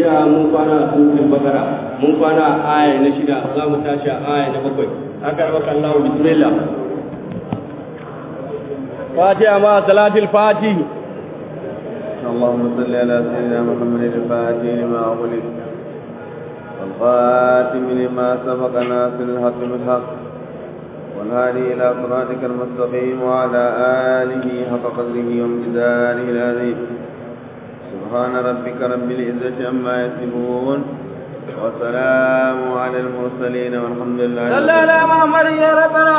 jiya mun kwana a suratul bakara mun kwana a aya na shida za mu tashi a aya na bakwai haka rabaka Allah bismillah fatiha ma salatul fatih اللهم صل على سيدنا محمد الفاتح لما أغلق والخاتم لما سبق ناصر الحق بالحق والهادي إلى صراطك المستقيم وعلى آله حق قدره وامتداره العظيم سبحان ربك رب العزة عما يصفون وسلام على المرسلين والحمد لله صلى على محمد يا ربنا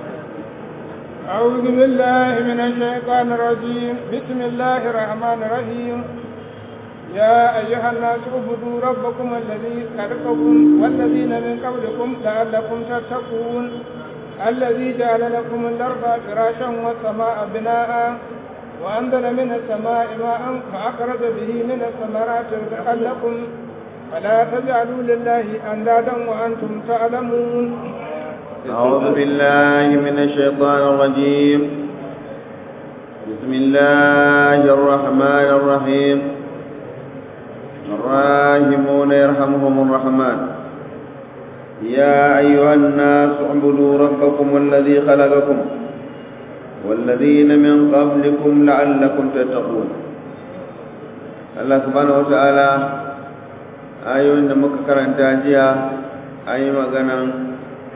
أعوذ بالله من الشيطان الرجيم بسم الله الرحمن الرحيم يا أيها الناس اعبدوا ربكم الذي خلقكم والذين من قبلكم لعلكم تتقون الذي جعل لكم الأرض فراشا والسماء بناء وأنزل من السماء ماء فأخرج به من الثمرات رزقا لكم فلا تجعلوا لله أندادا وأنتم تعلمون أعوذ بالله من الشيطان الرجيم بسم الله الرحمن الرحيم الراحمون يرحمهم الرحمن يا أيها الناس اعبدوا ربكم الذي خلقكم والذين من قبلكم لعلكم تتقون الله سبحانه وتعالى ayoyin da muka karanta jiya an yi maganan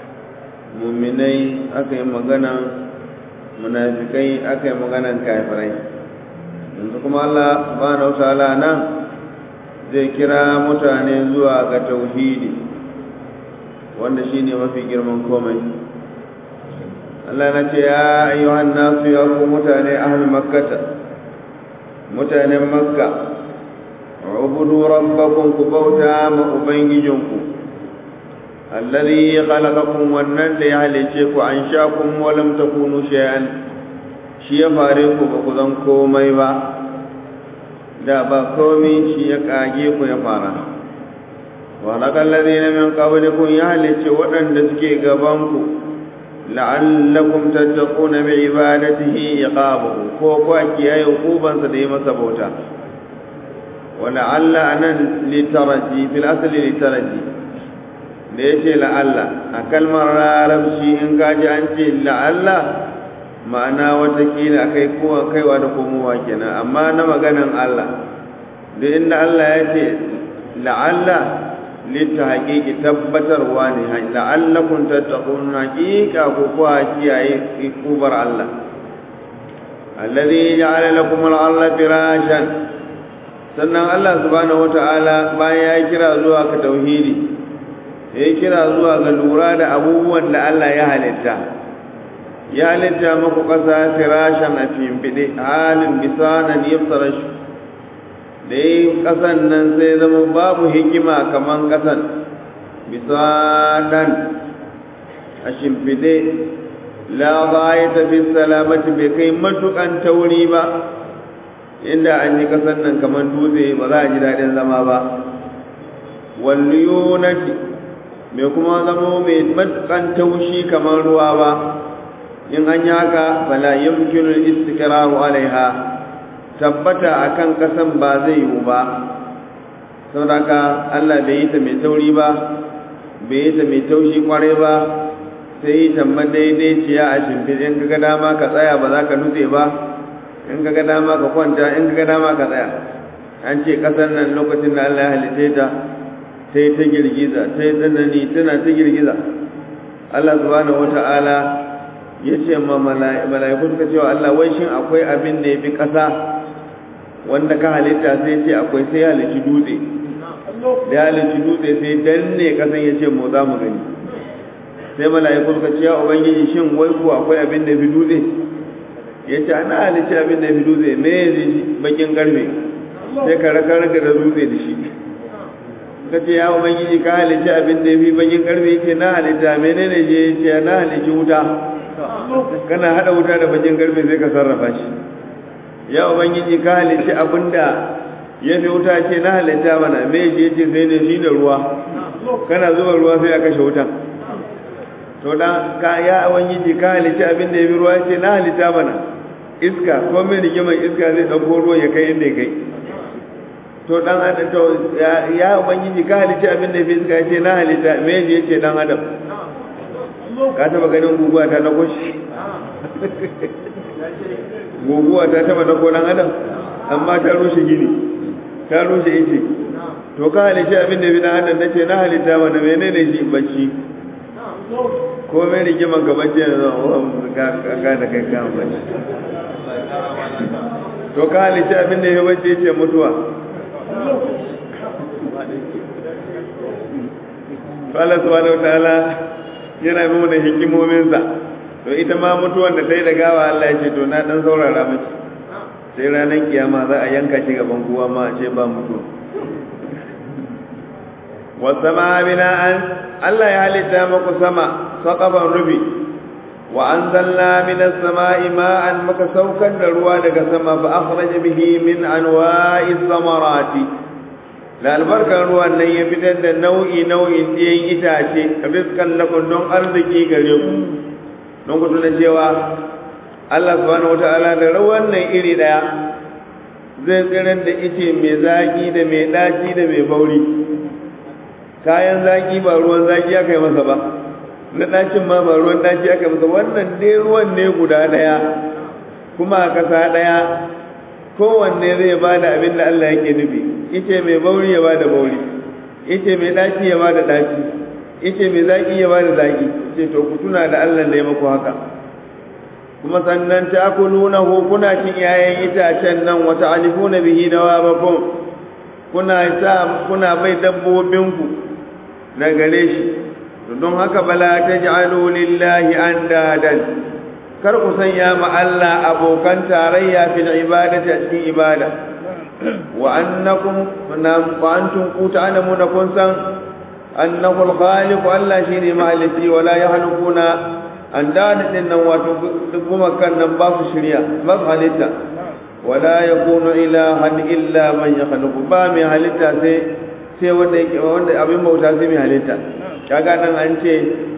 muminai aka yi maganan munafikai aka yi maganan kafirai yanzu kuma Allah subhanahu wa ta'ala nan zai kira mutane zuwa ga tauhidi wanda shine mafi girman komai Allah na ce ya ayyuhan nasu ya ku mutane ahlul makkata mutanen makka ubudu rabbakum ku bauta ma ubangijinku alladhi khalaqakum wannan da ya halice ku an sha kun wa lam takunu shay'an shi ya fare ku ba ku zan komai ba da ba komai shi ya kage ku ya fara wa laqal ladina min qablikum ya halice waɗanda suke gaban ku la'allakum tattaquna bi ibadatihi iqabahu ko ko kiyaye hukubansa da yi masa bauta wa la'alla anan litaraji fil asli litaraji da yace la'alla a kalmar larabci in kaji an ce la'alla ma'ana watakila kai kowa kaiwa da komowa kenan amma na maganan Allah da inda Allah ya ce la'alla litta haƙiƙi tabbatarwa ne la'allakun tattakun haƙiƙa ko kuwa kiyaye ikubar Allah allazi ja'ala lakum al-ardha firashan sannan Allah subhanahu wata'ala bayan ya kira zuwa ka tauhidi ya kira zuwa ga lura da abubuwan da Allah ya halitta ya halitta muku ƙasa firashan a fimfiɗe halin bisanan yafsarashu da yi ƙasan nan sai zama babu hikima kaman ƙasan bisanan a shimfiɗe la ya tafi salamati bai kai matuƙan tauri ba inda an yi ƙasan nan kaman dutse ba za a ji daɗin zama ba walliyunati mai kuma zamo mai matuƙan taushi kamar ruwa ba in an yi haka fala yamkinu istiqraru alaiha tabbata akan kasan ba zai yiwu ba saboda Allah bai yi ta mai tauri ba bai yi ta mai taushi kwarai ba sai yi ta madaidaiciya a shimfiɗe in kaga dama ka tsaya ba za ka nutse ba in kaga dama ka kwanta in kaga dama ka tsaya an ce kasan nan lokacin da Allah ya halitta ta sai ta girgiza sai tsanani tana ta girgiza Allah subhanahu wata'ala ya ce ma mala'iku suka cewa Allah wai shin akwai abin da ya fi ƙasa wanda ka halitta sai ce akwai sai halitti dutse da ya halitti dutse sai danne ƙasan ya ce mu za mu gani sai mala'iku suka ce ya ubangiji shin wai ko akwai abin da ya fi dutse ya ce ana halitta abin da ya fi dutse me ya ji bakin karfe sai ka raka raka da dutse da shi ka ce ya ubangiji ka halitta abin da ya fi bakin karfe ya ce na halitta menene je ya ce na halitta wuta kana hada wuta da bakin karfe sai ka sarrafa shi ya ubangiji ka halitta abinda ya fi wuta ce na halitta mana me je ce sai ne shi da ruwa kana zuba ruwa sai a kashe wutan to dan ka ya ubangiji ka halitta abinda ya fi ruwa ce na halitta mana iska ko mai rigimar iska zai dauko ruwan ya kai inda ya kai to dan adam to ya ubangiji ka halitta abin da fi suka ce na halitta me je ce dan adam ka taba ganin guguwa ta dako shi guguwa ta taba dako dan adam amma ta rushe gini ta rushe ice to ka halitta abin da fi dan adam nace na halitta mana menene shi bacci ko mai rigiman ka bacci ne zo ka ka da kai kan bacci to ka halitta abin da ya bacci ce mutuwa Allah subhanahu wataala yana bi da hikimominsa to ita ma mutuwan da ta yi da gawa Allah ya ce to na dan saurara miki sai ranar kiyama za a yanka shi gaban kowa ma a ce ba mutuwa wasama bina'an Allah ya halitta muku sama saqafan rufi wa anzalna minas sama'i ma'an maka saukar da ruwa daga sama fa akhraja bihi min anwa'is samarati da albarkar ruwan nan ya fitar da nau'i nau'in ɗiyan itace rizkan lakum don arziki gare ku don ku tuna cewa Allah subhanahu wata'ala da ruwan nan iri daya zai tsirar da ice mai zaki da mai ɗaci da mai bauri kayan zaki ba ruwan zaki aka yi masa ba na ɗacin ma ba ruwan ɗaci aka yi masa wannan dai ruwan ne guda ɗaya kuma a ƙasa ɗaya kowanne zai ba da abin da Allah yake nufi ice mai bauri ya ba da bauri ice mai ɗaci ya ba da ɗaci ice mai zaki ya ba da zaki ce to ku tuna da Allah da ya maku haka kuma sannan ta kuluna ko kuna cin yayan itacen nan wata alifuna bihi dawabakum kuna sa kuna bai dabbobinku na gare shi don haka bala taj'alu lillahi andadan kar ku sanya ma Allah abokan tarayya fil ibadati a cikin ibada wa annakum wa antum ku ta'lamuna kun san annahu al-khaliq Allah shine maliki wala yahlukuna an dadin nan wato kuma kan nan ba su shirya ba su halitta wala yakunu ilahan illa man yakhluqu ba mai halitta sai sai wanda yake wanda abin bauta sai mai halitta kaga nan an ce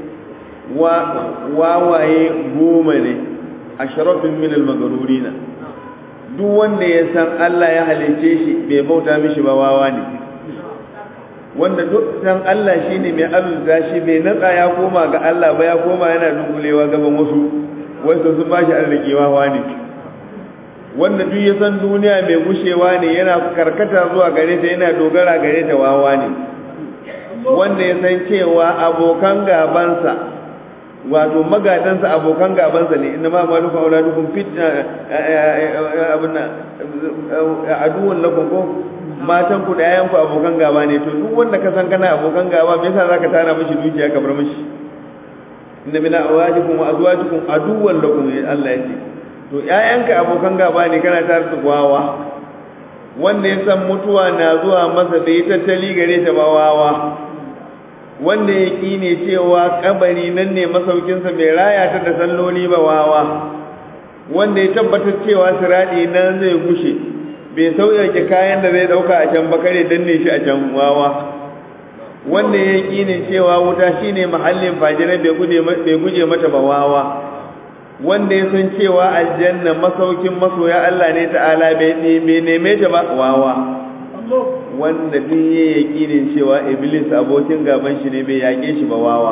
wawaye goma ne ashrafin min al-maghrurina duk wanda ya san Allah ya halice shi bai bauta mishi ba wawa ne wanda duk san Allah shine mai arzuta shi bai natsa ya koma ga Allah ba ya koma yana dungulewa gaban wasu wasu sun bashi arziki wawa ne wanda duk ya san duniya mai gushewa ne yana karkata zuwa gare ta yana dogara gare ta wawa ne wanda ya san cewa abokan gabansa wato magadansa abokan gabansa ne inna ma malukum auladukum fitna abuna aduwwan lakum ko matan ku da yayan ku abokan gaba ne to duk wanda ka san kana abokan gaba me yasa zaka tara mishi dukiya ka bar mishi inna min awadikum wa azwajikum aduwwan lakum Allah ya ce to ƴaƴanka abokan gaba ne kana tare da wawa wanda ya san mutuwa na zuwa masa da ya tattali gare ta ba wawa wanda ya ƙi ne cewa kabari nan ne masaukinsa mai raya ta da salloli ba wawa wanda ya tabbatar cewa siraɗi nan zai gushe bai sauƙaƙe kayan da zai ɗauka a can bakare danne shi a can wawa wanda ya ƙi ne cewa wuta shine mahallin fajirai bai guje mata ba wawa wanda ya san cewa aljanna masaukin masoya Allah ne ta'ala bai neme ta ba wawa wanda duk ya yakinin cewa iblis abokin gaban shi ne bai yake shi ba wawa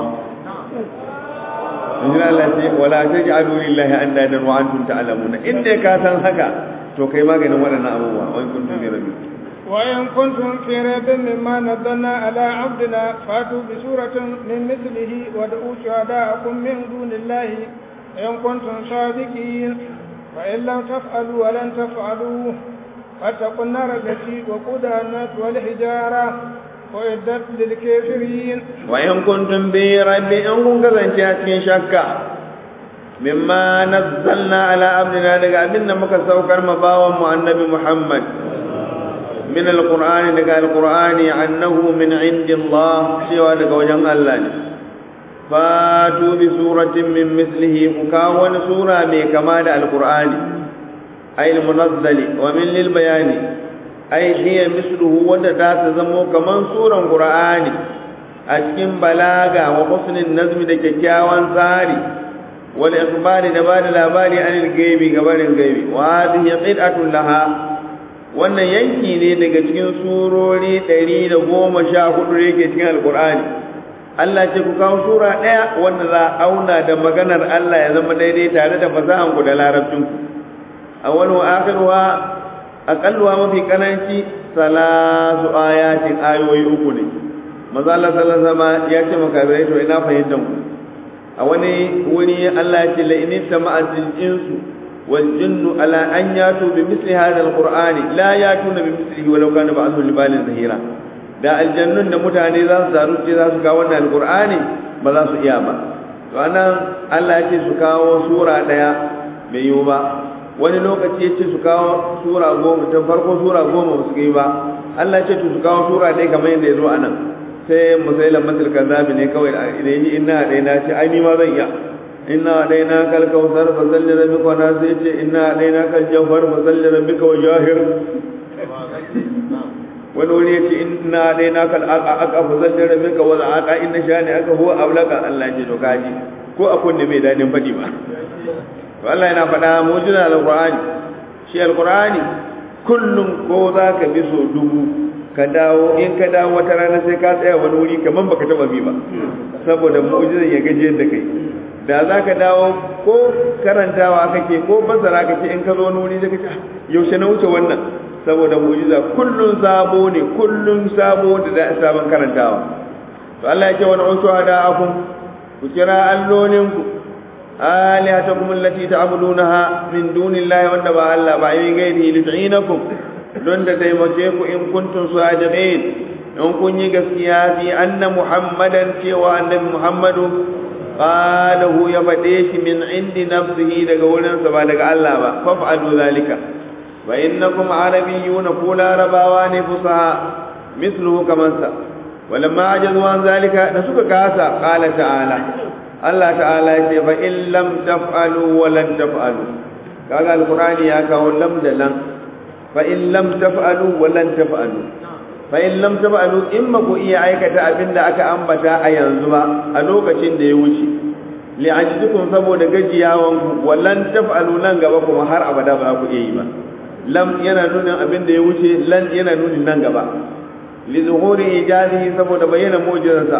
Inna Allah ce wala taj'alu lillahi andadan wa antum ta'lamuna inda ka san haka to kai maganin waɗannan abubuwa wa in kuntum fi rabbi wa in kuntum fi rabbin mimma nazzalna ala abdina fatu bi suratin min mithlihi wa da'u shuhada'akum min dunillahi in kuntum sadiqin fa in lam taf'alu wa lan taf'alu فاتقوا النار التي وقودها الناس والحجارة وإدت للكافرين وإن كنتم بريب إن كنتم كذنتي شكا مما نزلنا على عبدنا لك أبنا مكسوكر مباوم النبي محمد من القرآن لك القرآن عنه من عند الله سوى لك وجن الله فاتوا بسورة من مثله مكاون سورة من كمال القرآن أي المنزل ومن للبيان أي هي مثله ودتا تزمو كمان سورة قرآن أشكين بلاغة وحسن النظم دكيكاوان ساري والإخبار نبال الأبار عن الغيب قبل الغيب وهذه قطعة لها wannan yanki ne daga cikin surori ɗari da goma sha hudu da yake cikin alkur'ani Allah ce ku kawo sura ɗaya wanda za a auna da maganar Allah ya zama daidai tare da fasahan ku da larabcinku a wani wa akirwa aƙalluwa mafi ƙananci salasu ayatin ayoyi uku ne maza Allah sallallahu alaihi ya ce makabirai to ina fahimtar ku a wani wuri Allah ya ce la in tama'atil insu wal jinnu ala an yatu bi misli hadha al qur'ani la yatuna bi mislihi walau kana ba'dhu libalin zahira da aljannun da mutane za su zaru ce za su kawo wannan alqur'ani ba za su iya ba to anan Allah ya ce su kawo sura daya bai yiwu ba wani lokaci ya ce su kawo sura goma ta farko sura goma ba su yi ba Allah ya ce su kawo sura ɗaya kamar yadda ya zo anan sai musailan matul kazabi ne kawai idan yi ina ɗaya na ce ai ni ma zan iya inna ɗaya na kal kausar fa salli rabbika wa nas yace inna ɗaya na kal jawhar fa salli rabbika wa jahir wani wuri yace inna ɗaya na kal aka fa salli rabbika wa aqa inna shani aka huwa ablaka Allah ya ce to kaji ko a kunne bai dadin faɗi ba to Allah yana faɗa mu'jiza alqur'ani shi alqur'ani kullum ko za ka bi so dubu ka dawo in ka dawo wata rana sai ka tsaya wani wuri kaman baka taba bi ba saboda mu'jizan ya gaje da kai da za ka dawo ko karantawa kake ko basara kake in ka zo wani wuri zaka ce yaushe na wuce wannan saboda mu'jiza kullun sabo ne kullun sabo da da sabon karantawa to Allah ya ce wa na'utu ada'akum ku kira allolinku alihatakum allati ta'budunaha min dunillahi wanda ba Allah ba yin gairi lit'inakum don da taimake ku in kuntum sadiqin in kun yi gaskiya fi anna muhammadan cewa annabi muhammadu qalahu ya fade shi min indi nafsihi daga wurin sa ba daga Allah ba faf'alu zalika wa innakum arabiyyuna kula rabawa ne fusaha mithluhu kaman sa walamma ajazu an zalika da suka kasa qala ta'ala Allah ta'ala ya ce fa in lam taf'alu wa lan taf'alu kaga alqur'ani ya kawo lam da lan fa in lam taf'alu wa lan taf'alu fa in lam taf'alu in ma ku iya aikata abinda aka ambata a yanzu ba a lokacin da ya wuce li ajidukum saboda gajiyawan ku wa lan taf'alu nan gaba kuma har abada ba ku iya yi ba lam yana nuna abinda ya wuce lan yana nuna nan gaba li zuhuri ijazihi saboda bayyana mu'jizarsa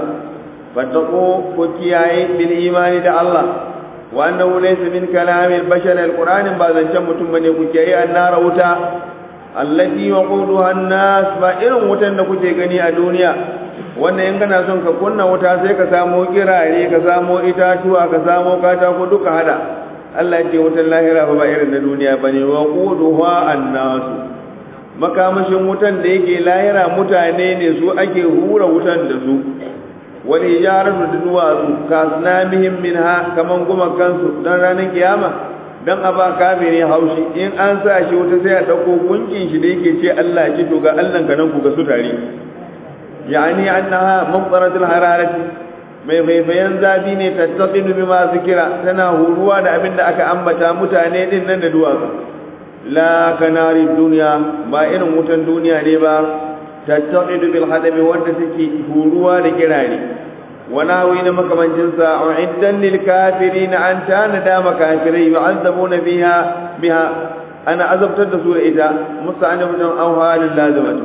fattaqu ku kiyaye bil imani da Allah wa annahu laysa min kalamil bashar alqur'anin ba zancen mutum bane ku kiyaye annara wuta allati waquduha an-nas ba irin wutan da kuke gani a duniya wannan in kana son ka kunna wuta sai ka samo kirare ka samo itatuwa ka samo katako duka hada Allah ya ce wutan lahira ba irin na duniya bane waquduha an-nas makamashin wutan da yake lahira mutane ne su ake hura wutan da su wani hijaratu da duwatsu kasnamihim minha kaman guma kansu dan ranar kiyama dan a ba kafiri haushi in an sa shi wuta sai a dauko gunkin shi da yake ce Allah ki to ga Allah ka nan ku ga su tare yani annaha mumtaratul hararati mai faifayen zafi ne tattaqidu bima zikira tana huruwa da abin da aka ambata mutane din nan da duwatsu la kanari duniya ba irin wutan duniya ne ba tattaqidu bil hadabi wanda take huruwa da kirare وناوي مكمن جنسا أعدا للكافرين أن تانا مكافرين يعذبون بها بها أنا عذبت الرسول إذا مستعنف أو هال لازمة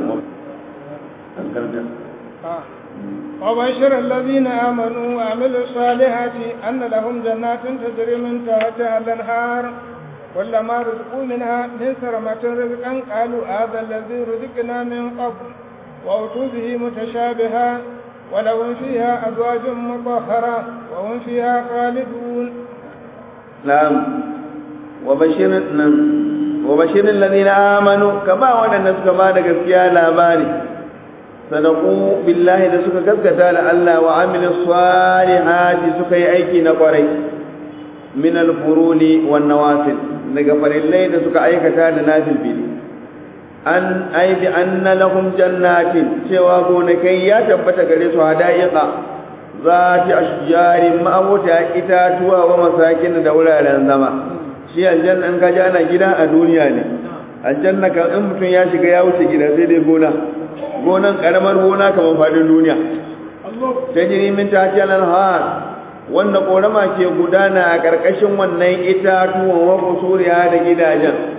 وبشر الذين آمنوا وعملوا الصالحات أن لهم جنات تجري من تحتها الأنهار كلما رزقوا منها من ثرمة رزقا قالوا هذا الذي رزقنا من قبل وأتوا به متشابها ولهم فيها أزواج مطهرة وهم فيها خالدون نعم وبشر وبشر الذين آمنوا كما ودنا كما دغسكيا labari sadaqu billahi da suka gaskata da Allah wa amilu salihati suka yi aiki na kwarai min al-furuli wan nawafil daga farillai da suka aikata da nafil bili an aibi anna lahum jannatin cewa gonakai ya tabbata gare su hadaiqa zati ashjarin ma'abuta itatuwa wa masakin da wuraren zama shi aljanna in kaji ana gida a duniya ne aljanna kan in mutum ya shiga ya wuce gida sai dai gona gonan karamar gona kamar fadin duniya tajri min tahtiha al-anhar wanda korama ke gudana a karkashin wannan itatuwan wa kusuriya da gidajen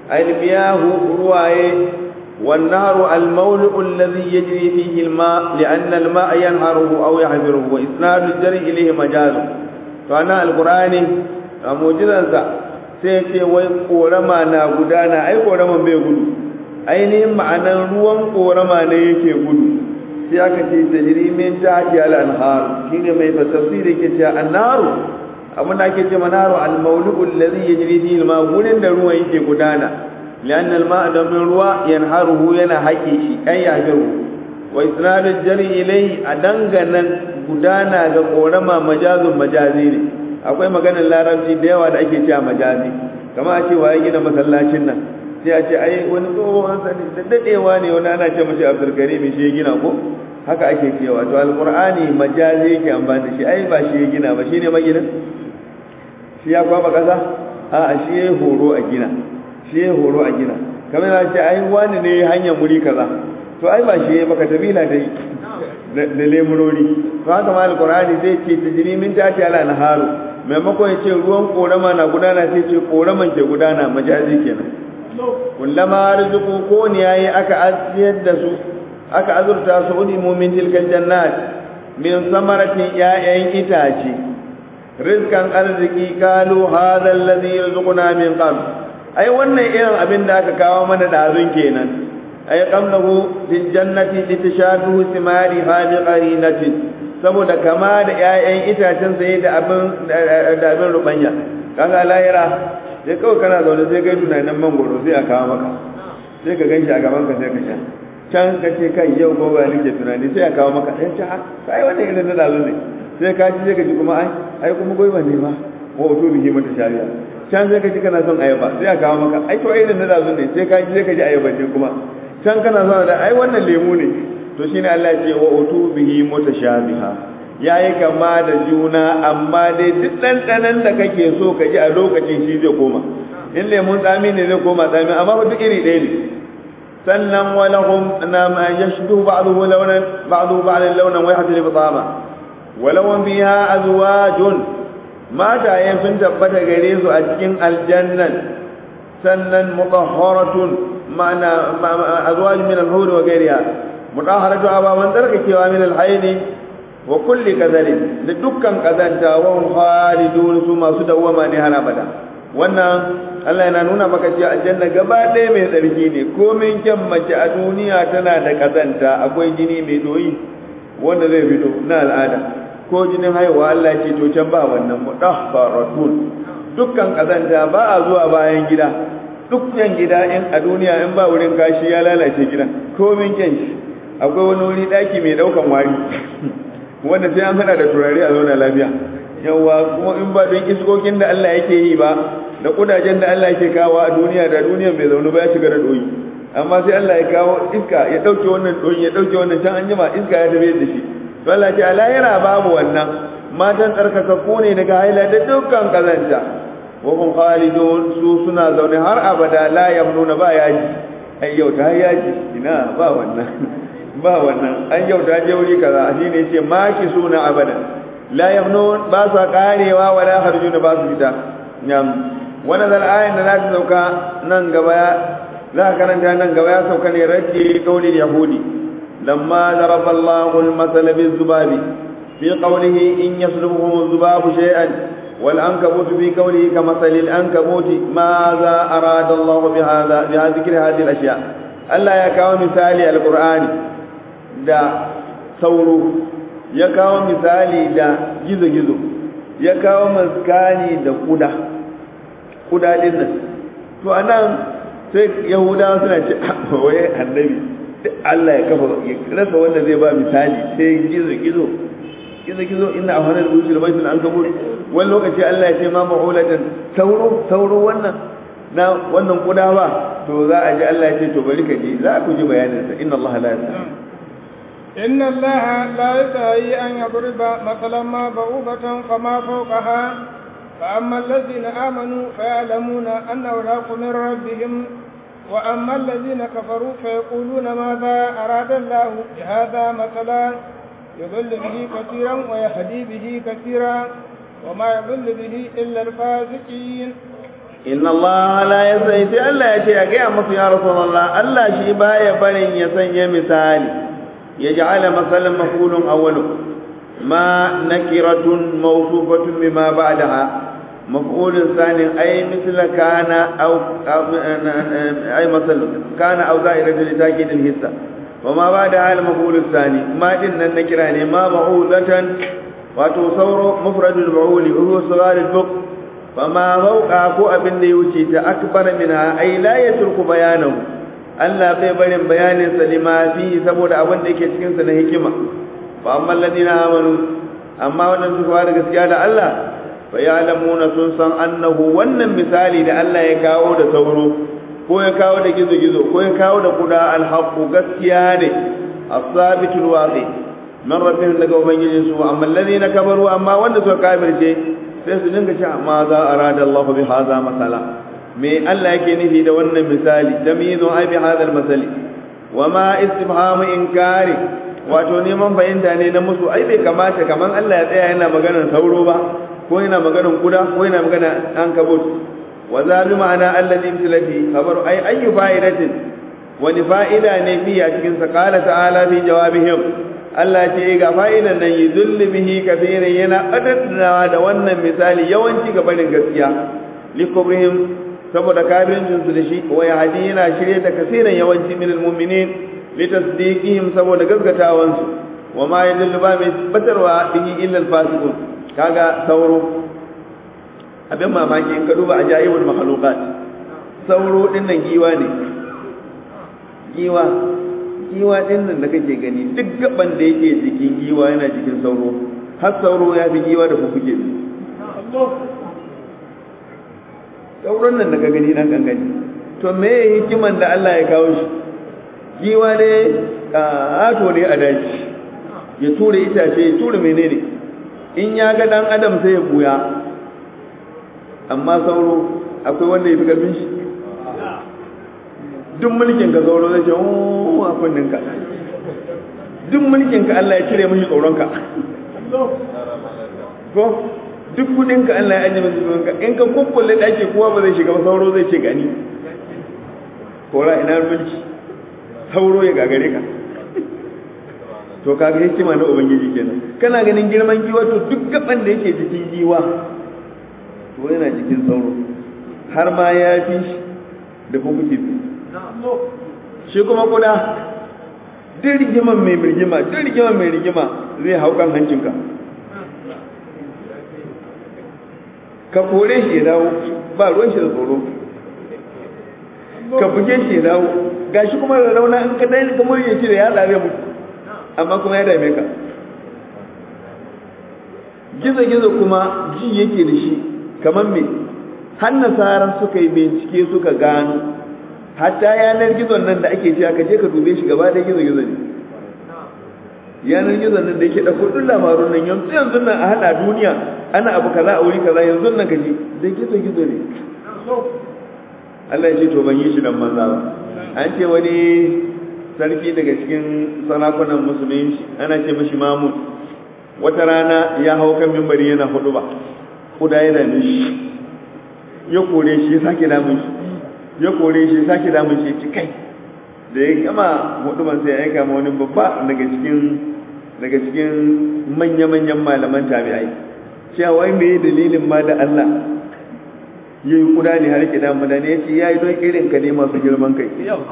المياه رواية والنهر المولع الذي يجري فيه الماء لأن الماء ينهره أو يحذره وإسناد الجري إليه مجاز فأنا القرآن موجزا sai ce wai korama na gudana ai koraman bai gudu ainihin ma'anar ruwan korama ne yake gudu sai aka ce tajrimin ta haki al-anhar shine mai tafsiri ke ce annaru abin da ake ce manaru al-mawlu'u alladhi yajri fihi al-ma gurin da ruwan yake gudana lian al-ma domin ruwa yanharuhu yana haƙe shi ai yahiru wa isnadu jari ilai a danganan gudana ga korama majazun majazi ne akwai maganar larabci da yawa da ake cewa majazi kama a ce wa ya gina masallacin nan sai a ce ai wani tsohon sani da dadewa ne wani ana ce mashi abdulkarim shi ya gina ko haka ake cewa to alqur'ani majazi yake amfani da shi ai ba shi ya gina ba shine maginin shi ya kwaba kasa a shi ya horo a gina shi ya horo a gina kamar ya ce ai wani ne hanyar muri kaza to ai ba shi ya baka tabila da da lemurori to haka ma alqur'ani zai ce tajri min tati ala naharu maimakon ya ce ruwan korama na gudana sai ce koraman ke gudana majazi kenan kullama rizqu ko ne yayi aka aziyar da su aka azurta su udimu min tilkal jannat min samaratin ya'yan itace rizkan arziki kalu hadha alladhi yarzuquna min qabl ai wannan irin abin da aka kawo mana dazun kenan ay qamnahu fil jannati litashabihu simari hadi qarinatin saboda kama da ƴaƴan itacen sai da abin da abin rubanya kaga lahira sai kawai kana zaune sai kai tunanin mangoro sai a kawo maka sai ka ganshi a gaban ka sai ka sha can ka ce kai yau gobe nake tunani sai a kawo maka sai ta kai wannan irin na dazu ne sai ka ji sai ka ji kuma ai ai kuma gobe ne ma wa wato bihi mata shari'a can sai ka ji kana son ayaba sai a kawo maka ai to irin na dazu ne sai ka ji sai ka ji ayaba ne kuma can kana son da ai wannan lemu ne to shine Allah ya ce wa utu bihi mutashabiha yayi kama da juna amma dai duk ɗanɗanan da kake so ka ji a lokacin shi zai koma in lemun tsami ne zai koma tsami amma ba duk iri ɗaya ne sannan walahum na ma yashdu ba'dahu lawnan ba'dahu ba'dan lawnan wa yahdil bitama walahum biha azwajun mataye sun tabbata gare su a cikin aljannan sannan mutahharatun ma'ana azwaj min al-hur wa ghayriha mutahharatu ababan tarkakewa min al-hayd wa kulli kadhalin da dukkan kazanta wa hum khalidun su masu dawama ne har abada wannan Allah yana nuna maka cewa aljanna gaba ɗaya mai tsarki ne komin kyan mace a duniya tana da kazanta akwai jini mai doyi wanda zai fito na al'ada ko jinin haihuwa Allah ce to can ba wannan mudahharatun dukkan kazanta ba a zuwa bayan gida dukkan gida in a duniya in ba wurin kashi ya lalace gidan komin kyan shi akwai wani wuri daki mai daukan wari wanda sai an hada da turare a zauna lafiya yawa kuma in ba don iskokin da Allah yake yi ba da kudajen da Allah yake kawo a duniya da duniya mai zaune ba ya shiga da doyi amma sai Allah ya kawo iska ya dauke wannan doyi ya dauke wannan can an jima iska ya tafi da shi to Allah ce alayira babu wannan matan tsarkakakku ne daga haila da dukkan kazanta wa hum khalidun su suna zaune har abada la yamnuna ba yaji ai yau ta yaji ina ba wannan ba wannan an yau ta je wuri kaza shine yace maki suna abada la yamnun ba sa karewa wala harjuna ba su fita nyam wannan zal ayin da za ta sauka nan gaba za ka karanta nan gaba ya sauka ne raddi kaulin yahudi lamma daraba Allahu al-masala biz-zubabi fi qawlihi in yaslubuhum az-zubabu shay'an wal ankabut fi qawlihi kama salil ankabuti ma za arada Allah bi hadha bi dhikri hadhihi al-ashya Allah ya kawo misali al-Qur'ani da sauro ya kawo misali da gizo-gizo ya kawo maskani da kuda kuda din nan to anan sai yahudawa suna ce waye annabi Allah ya kafa ya rasa wanda zai ba misali sai gizo-gizo gizo-gizo ina a wani rubuci da baitul an kabur wani lokaci Allah ya ce ma ma'ulatan sauro sauro wannan na wannan kuda ba to za a ji Allah ya ce to bari ka ji za ku ji bayaninsa inna Allah la yasa إن الله لا يستحي أن يضرب مثلا ما بعوضة فما فوقها فأما الذين آمنوا فيعلمون أنه الحق من ربهم وأما الذين كفروا فيقولون ماذا أراد الله بهذا مثلا يضل به كثيرا ويهدي به كثيرا وما يضل به إلا الفاسقين inna Allah la yasai sai Allah ya ce ya gaya masu ya rasulullah Allah shi baya barin ya sanya misali ya ja'ala masalan mafulun awwalu ma nakiratun mawsufatun bima ba'daha maf'ulun sani ay misla kana aw ay masal kana aw za'iratu li takid al hissa wa ma ba'daha al maf'ul sani ma din nan nakira ne ma ma'udatan wato sauro mufradul ma'uli huwa sagar al buq fama fauka ko abin da ya wuce ta akbar minha ay la yatruku bayanahu Allah bai barin bayanin sa lima fi saboda abin da yake cikin sa na hikima fa amma alladina amanu amma wannan su fara gaskiya da Allah fa ya'lamuna sun san annahu wannan misali da Allah ya kawo da sauro ko ya kawo da gizo gizo ko ya kawo da kuda alhaqu gaskiya ne as-sabitul waqi man rabbihim daga ubangijin su amma alladina kabaru amma wanda suka kafirce sai su dinga cewa ma za arada Allah bi hadha masala me Allah yake nufi da wannan misali tamyizu ai bi hadha masali wa ma istifhamu inkari wato neman fahimta ne na musu ai bai kamata kaman Allah ya tsaya yana maganar sauro ba ko yana maganar kuda ko yana maganar an kabut wa za bi ma'ana alladhi mislati khabaru ai ayyu fa'idatin wani fa'ida ne fi a cikin sa qala ta'ala fi jawabihim Allah ce ga fa'idan nan yuzulli bihi kafirin yana adadnawa da wannan misali yawanci ga barin gaskiya likubrihim saboda kafirin su da shi wa yahdi yana shirye da kasiran yawanci min almu'minin litasdiqihim saboda gaskatawan su wa ma yadullu ba mai batarwa bihi illa alfasiqun kaga sauro abin mamaki in ka duba ajaibul makhluqat sauro din nan giwa ne giwa giwa din nan da kake gani duk gaban da yake jikin giwa yana jikin sauro har sauro ya fi giwa da fufuke sauron nan da ka gani dan gangani to me hikiman da Allah ya kawo shi giwa ne ato ne a daji ya ture itace ya ture menene in ya ga dan adam sai ya buya amma sauro akwai wanda ya fi karfin shi duk mulkin ka sauro zai ce o a kunnin ka duk mulkin ka Allah ya cire mishi tsoron ka ko duk kudin ka Allah ya ajiye mishi tsoron ka in ka kukkulle daki kowa ba zai shiga ba sauro zai ce gani kora ina mulki sauro ya gagare ka to kaga hikima na ubangiji kenan kana ganin girman giwa to duk gaban da yake jikin giwa to yana jikin sauro har ma ya fi shi da kuma kifi shi kuma kuda duk rigiman mai rigima duk rigiman mai rigima zai hau kan hancinka ka kore shi ya dawo ba ruwan shi da tsoro ka buge shi ya dawo gashi kuma da rauna in ka dai ka murye shi da ya tsare mutu amma kuma ya dame ka gizo-gizo kuma ji yake da shi kamar me har nasarar suka yi bincike suka gano hatta yanar gizon nan da ake cewa ka je ka dube shi gaba da gizo-gizo ne yanar gizon nan da yake da kudin labarun nan yanzu yanzu nan a hada duniya ana abu kaza a wuri kaza yanzu nan ka ji da gizo-gizo ne Allah ya ce to ban yi shi dan manza ba an ce wani sarki daga cikin sarakunan musulunci ana ce mashi mamun wata rana ya hau kan mimbari yana hudu ba kuda ya dame shi ya kore shi ya sake damun shi ya kore shi ya sake damun shi ci kai da ya gama hudu ban sai ya aika ma wani babba daga cikin daga cikin manya-manyan malaman tabi'ai cewa wai me dalilin ma da Allah ya yi kuda ne har ki damu da ne ya ce ya yi don irin ka ne masu girman kai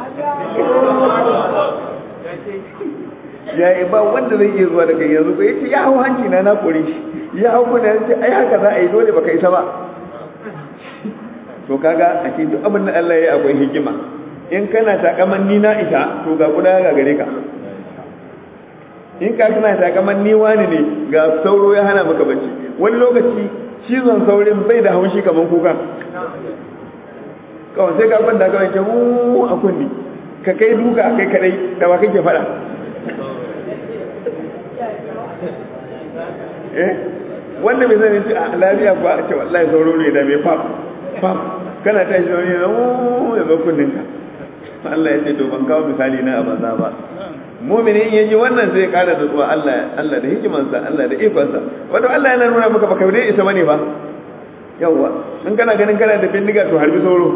ya yi ba wanda zai iya zuwa da kai yanzu ko ya ce ya hau hanci na na kore shi ya hau kuna ya ce ai haka za a yi dole baka isa ba to kaga a ce duk abin da Allah ya akwai hikima in kana takaman ni na isa to ga kuda ga gare ka in ka kana takaman ni wani ne ga sauro ya hana maka bacci wani lokaci cizon saurin bai da haushi kamar kuka kawai sai ka kwanta kawai ce a kunni ka kai duka kai kadai da ba kake fada eh wanda bai sani a lafiya ba a ce wallahi sauro ne da mai fam fam kana ta shi wani na ya ba kunnin ka Allah ya ce to ban kawo misali na abanza ba mumini in yaji wannan zai kara da zuwa Allah Allah da hikimansa Allah da ikonsa wato Allah yana nuna maka baka dai isa bane ba yawwa in kana ganin kana da bindiga to harbi sauro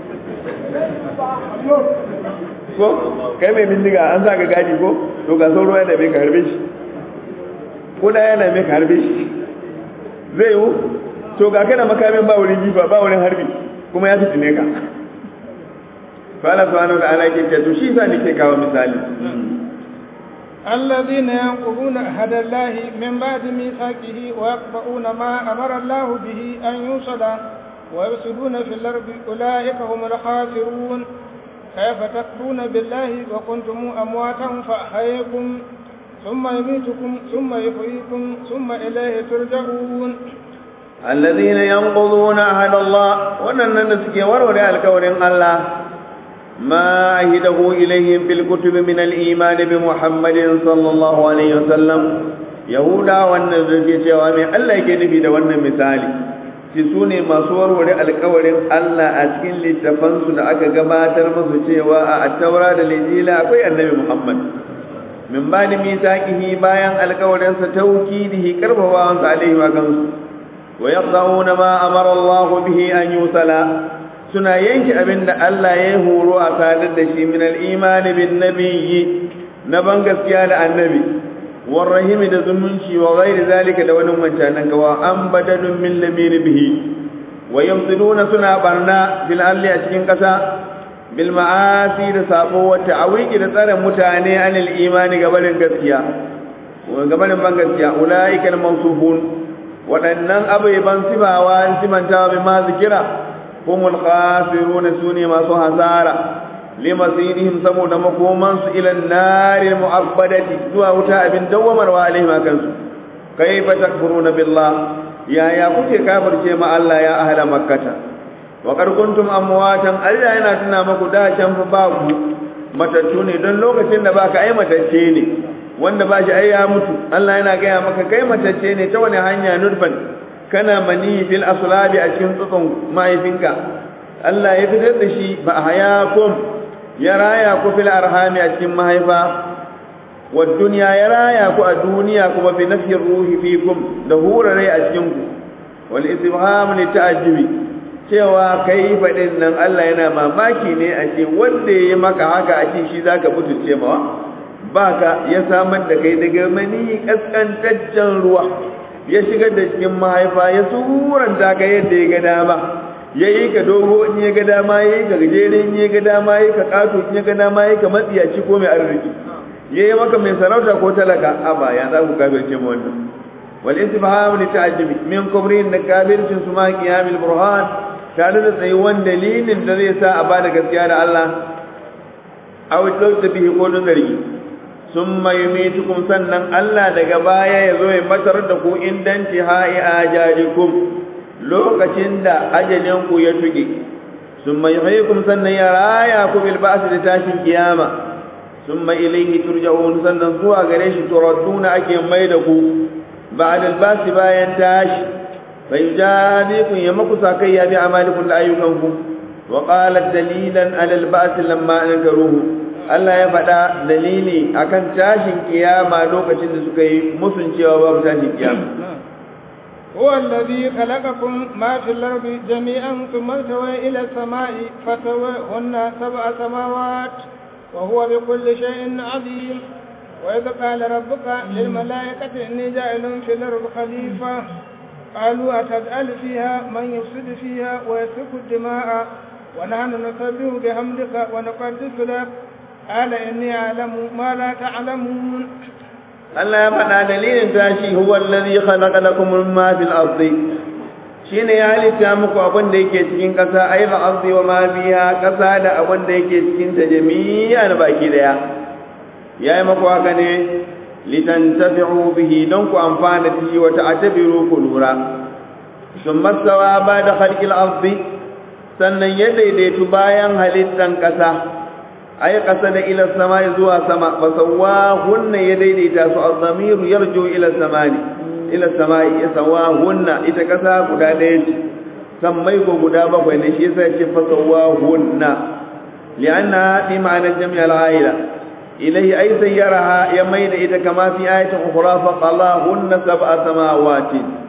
ko kai mai bindiga an sa ka gaji ko to ga sauro yana mai ka harbe shi ko da yana mai ka harbe shi zai yiwu to ga kana makamin ba wurin jifa ba wurin harbi kuma ya fitine ka fala subhanahu wa ta'ala ke to shi sa nake kawo misali الذين ينقضون عهد الله من بعد ميثاقه ويقطعون ما أمر الله به أن يوصل ويفسدون في الأرض أولئك هم الخاسرون كيف تكفرون بالله وكنتم أمواتا فأحييكم ثم يميتكم ثم يحييكم ثم إليه ترجعون الذين ينقضون عهد الله ونن نسكي ورور الكون الله ما عهده إليهم في الكتب من الإيمان بمحمد صلى الله عليه وسلم يهودا والنزل جوامع الله يكنفي دوانا مثالي ci su ne masu warware alkawarin Allah a cikin littafansu da aka gabatar musu cewa a attaura da lijila akwai annabi Muhammad min ba da mitaqihi bayan alkawarinsa taukidihi karbawansa alaihi wa kansu wa yaqdauna ma amara Allah bihi an yusala suna yanke abinda Allah ya horo a sadar da shi min al-iman bin nabiyyi na ban gaskiya da annabi والرحم da zumunci wa ghairi zalika da wani wancanan gawa an badalun min lamir bihi wa yamsiluna suna barna bil alli a cikin kasa bil ma'asi da sabo wa ta'awiki da tsare mutane anil imani gabarin gaskiya wa gabarin ban gaskiya ulaika al mawsufun wadannan abai ban sibawa simantawa bi ma zikira humul khasiruna sune masu hasara limasirihim saboda makomansu ilan nari mu'abbadati zuwa wuta abin dawwamarwa alaihim kansu kaifa takfuruna billah ya ya kuke kafirce ma Allah ya ahla makkata wa qad kuntum amwatan Allah yana tuna maku da can fa ba ku matattu ne don lokacin da baka ai matacce ne wanda ba shi ai ya mutu Allah yana gaya maka kai matacce ne ta wani hanya nurfan kana mani fil aslabi a cikin tsutsun mahaifinka Allah ya fitar da shi ba hayakum ya raya ku fil arhami a cikin mahaifa wa dunya ya raya ku a duniya kuma fi nafsi ruhi fikum da hurare a cikin ku wal istibham li ta'ajjubi cewa kai fadin nan Allah yana mamaki ne a ce wanda yayi maka haka a ce shi zaka mutunce mawa baka ya samar da kai daga mani kaskantaccen ruwa ya shigar da cikin mahaifa ya suranta ka yadda ya ga dama ya yi ka dogo in ya ga dama ya yi ka gajere in ya ga dama ya yi ka ƙato in ya ga dama ya yi ka matsiyaci ko mai arziki ya yi maka mai sarauta ko talaka a ba ya za ku kafirce mu wannan wal istifham li ta'ajjubi min kubrin da kafircin su ma qiyamil burhan tare da tsayuwan dalilin da zai sa a bada gaskiya da Allah aw tawta bihi ko don zargi summa yumitukum sannan Allah daga baya ya zo ya matar da ku indanti ha'i ajalikum lokacin da ajalinku ya tuge sun mai haikum sannan ya raya ku bil ba'si da tashin kiyama sun mai ilaihi turja'un sannan zuwa gare shi turadduna ake mai da ku ba'da al ba'si bayan tashi fa yujadikum ya maku sakai ya bi amalikum da ayyukanku wa qala dalilan ala al ba'si lamma ankaruhu Allah ya faɗa dalili akan tashin kiyama lokacin da suka yi musun cewa babu tashin kiyama هو الذي خلقكم ما في الأرض جميعا ثم استوى إلى السماء فسواهن سبع سماوات وهو بكل شيء عليم وإذ قال ربك للملائكة إني جاعل في الأرض خليفة قالوا أتجعل فيها من يفسد فيها ويسفك الدماء ونحن نسبح بحمدك ونقدس لك قال إني أعلم ما لا تعلمون Allah ya faɗa dalilin tashi huwa allazi khalaqa lakum ma fil ardi shine ya halitta muku abin da yake cikin ƙasa ai ba ardi wa ma biha ƙasa da abin da yake cikin ta jami'an baki daya yayi muku haka ne litantafi'u bihi don ku amfana da shi wa ta'tabiru ku lura summa sawa ba da khalqil ardi sannan ya daidaitu bayan halittan ƙasa ay qasada ila samai zuwa sama fa sawahunna ya daidaita su az-zamiru yarju ila samani ila samai ya sawahunna ita kasa guda daya ce sammai ko guda bakwai ne shi yasa ce fa sawahunna li'anna fi ma'ana jami' al-aila ilayhi ay sayyaraha ya maida ita kama fi ayatin ukhra fa qalahunna sab'a samawati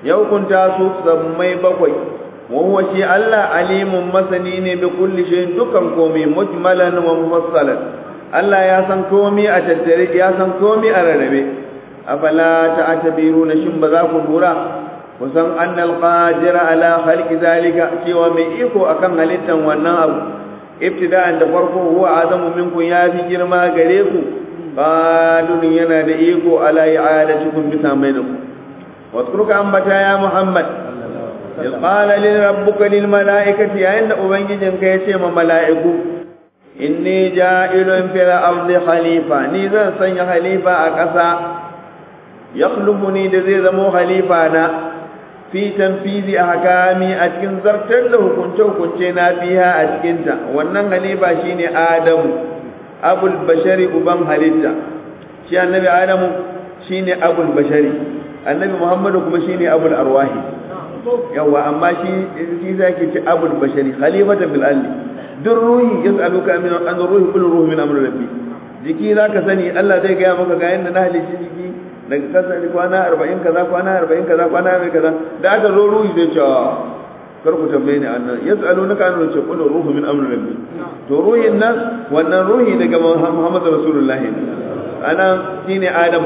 ya hukunta su sammai bakwai wa huwa shi Allah alimun masani ne bi kulli shay'in dukan komai mujmalan wa mufassalan Allah ya san komai a tattare ya san komai a rarrabe afala ta'tabiruna shin ba za ku lura ku san annal qadira ala khalqi zalika cewa mai iko akan halittan wannan abu ibtida'an da farko huwa azamu minkum ya fi girma gare ku qalun yana da iko ala i'adatikum bisa mai da ku wadkuruka ambata ya muhammad إذ قال لربك للملائكة عند أبنجين كيتي ملائكو إني جائل في الأرض خليفة نيزا سن خليفة أكسا يخلفني دزي زمو خليفة أنا في تنفيذ أحكامي أتكن زرتن له كنتو كنتنا فيها أتكنتا وأنن خليفة شيني آدم أبو البشر أبن خليفة شي النبي آدم شيني أبو البشر النبي محمد كما شيني أبو الأرواح yawa amma shi shi zaki ci abul bashari khalifatan bil ardi duk ruhi yasaluka min an ruhi kullu ruhi min amri rabbi jiki zaka sani Allah zai ga maka ga yanda na halici jiki daga kasa kwana 40 kaza kwana 40 kaza kwana 40 kaza da aka zo ruhi zai ce kar ku tambaye ni annan yasalunaka an ce kullu ruhi min amri rabbi to ruhin nan wannan ruhi daga Muhammad rasulullahi ana shine Adam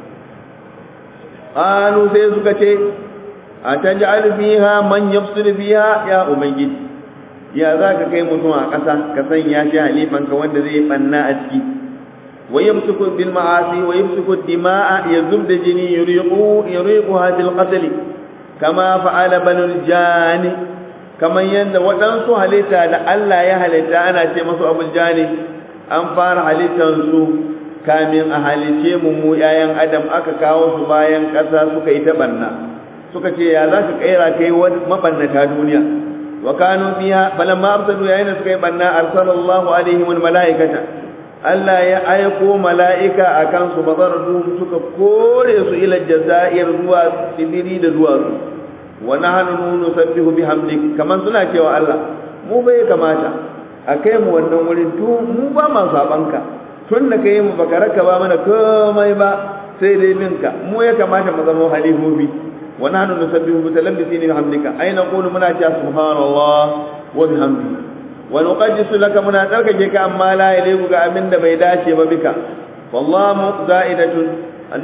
qalu sai suka ce a taj'al fiha man yafsid fiha ya ubangiji ya zaka kai mutum a ƙasa ka sanya shi halifan ka wanda zai banna a ciki wa yamsuku bil ma'asi wa yamsuku dima'a yazub da jini yuriqu yuriquha bil qatl kama fa'ala banul jani kaman yanda waɗansu halitta da Allah ya halitta ana ce masu abul jani an fara halittan su kamin a halice mu mu yayan adam aka kawo su bayan ƙasa suka yi ta banna suka ce ya za ka kaira kai wani mabannata duniya wa kanu fiha falamma absadu yayin da suka yi banna arsalallahu alaihim wal malaikata Allah ya aiko mala'ika akan su bazardu suka kore su ila jazair zuwa sibiri da zuwa su wa nahnu nusabbihu bihamdik kaman suna cewa Allah mu bai kamata a kai mu wannan wurin tu mu ba ma sabanka tun da kai mu baka raka ba mana komai ba sai dai minka mu ya kamata mu zama halifofi ونحن نسبح متلبسين بحمدك أي نقول منا سبحان الله وبحمده ونقدس لك منا تركك أما لا يليق أمن بيداش بك والله زائدة أن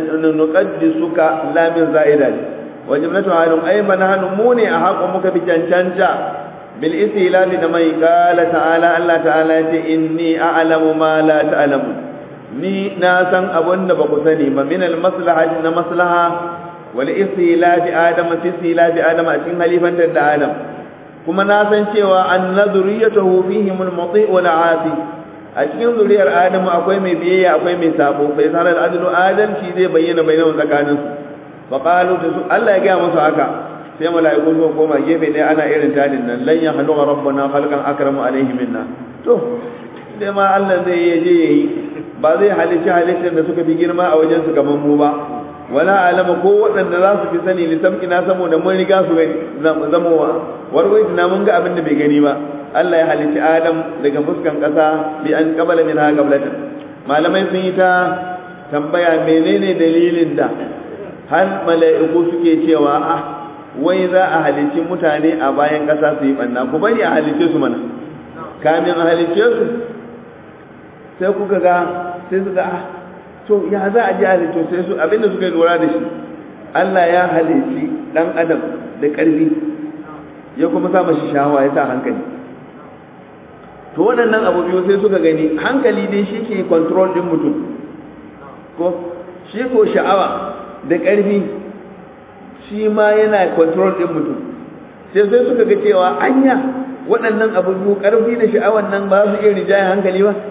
نقدسك لا من زائدة وجملة عالم أي من نحن موني أحقمك بجنشنشا بالاستيلاف نمي قال تعالى الله تعالى إني أعلم ما لا تعلمون ni na san abin da ba ku sani ba min al-maslaha na maslaha wani istilafi adam fi istilafi adam a cikin halifantar da adam kuma na san cewa an na zuriyatahu fihim al-muti wal asi a cikin zuriyar adam akwai mai biyayya akwai mai sabo fa yasa al-adlu adalci zai bayyana bainahu tsakanin su fa qalu da su Allah ya ga musu haka sai mala'iku su koma gefe ɗaya ana irin tadin nan lan yahlu rabbuna khalqan akramu alaihi minna to sai ma Allah zai je yayi ba zai halicci halittar da suka fi girma a wajen su kamar mu ba wala alama ko waɗanda za su fi sani litamki na saboda mun riga su zamowa warwai na mun ga abin da bai gani ba Allah ya halicci Adam daga fuskan ƙasa bi an qabala min ha qablatan malamai sun yi ta tambaya menene dalilin da har mala'iku suke cewa ah wai za a halicci mutane a bayan ƙasa su yi banna ku bari a halicce su mana kamin a halicce su sai kuka ga sai su ga ah to ya za a ji halittu sai su abinda suka yi lura da shi Allah ya halitti dan adam da ƙarfi ya kuma sa mashi shahawa ya sa hankali to waɗannan abu biyu sai suka gani hankali dai shi ke control ɗin mutum ko shi ko sha'awa da ƙarfi shi ma yana control ɗin mutum sai sai suka ga cewa anya waɗannan abu biyu ƙarfi da sha'awan nan ba su iya rijayen hankali ba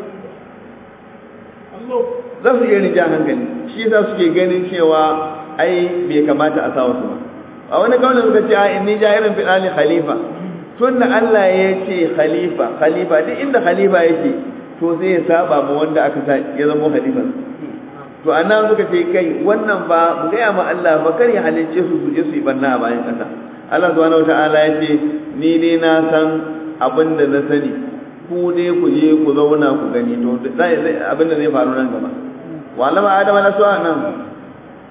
za su iya rija hankali shi za suke ganin cewa ai bai kamata a sa wasu ba a wani kaunin suka ce a inni jahirin fi ɗali khalifa tun da Allah ya ce khalifa khalifa duk inda khalifa yake to zai ya saba ma wanda aka sa ya zama khalifa to anan suka ce kai wannan ba mu gaya ma Allah ba kar ya halicce su su je su yi banna a bayan ƙasa Allah subhanahu wataala ya ce ni dai na san abin da na sani ku dai ku je ku zauna ku gani to abin da zai faru nan gaba وعلم آدم الأسواء نعم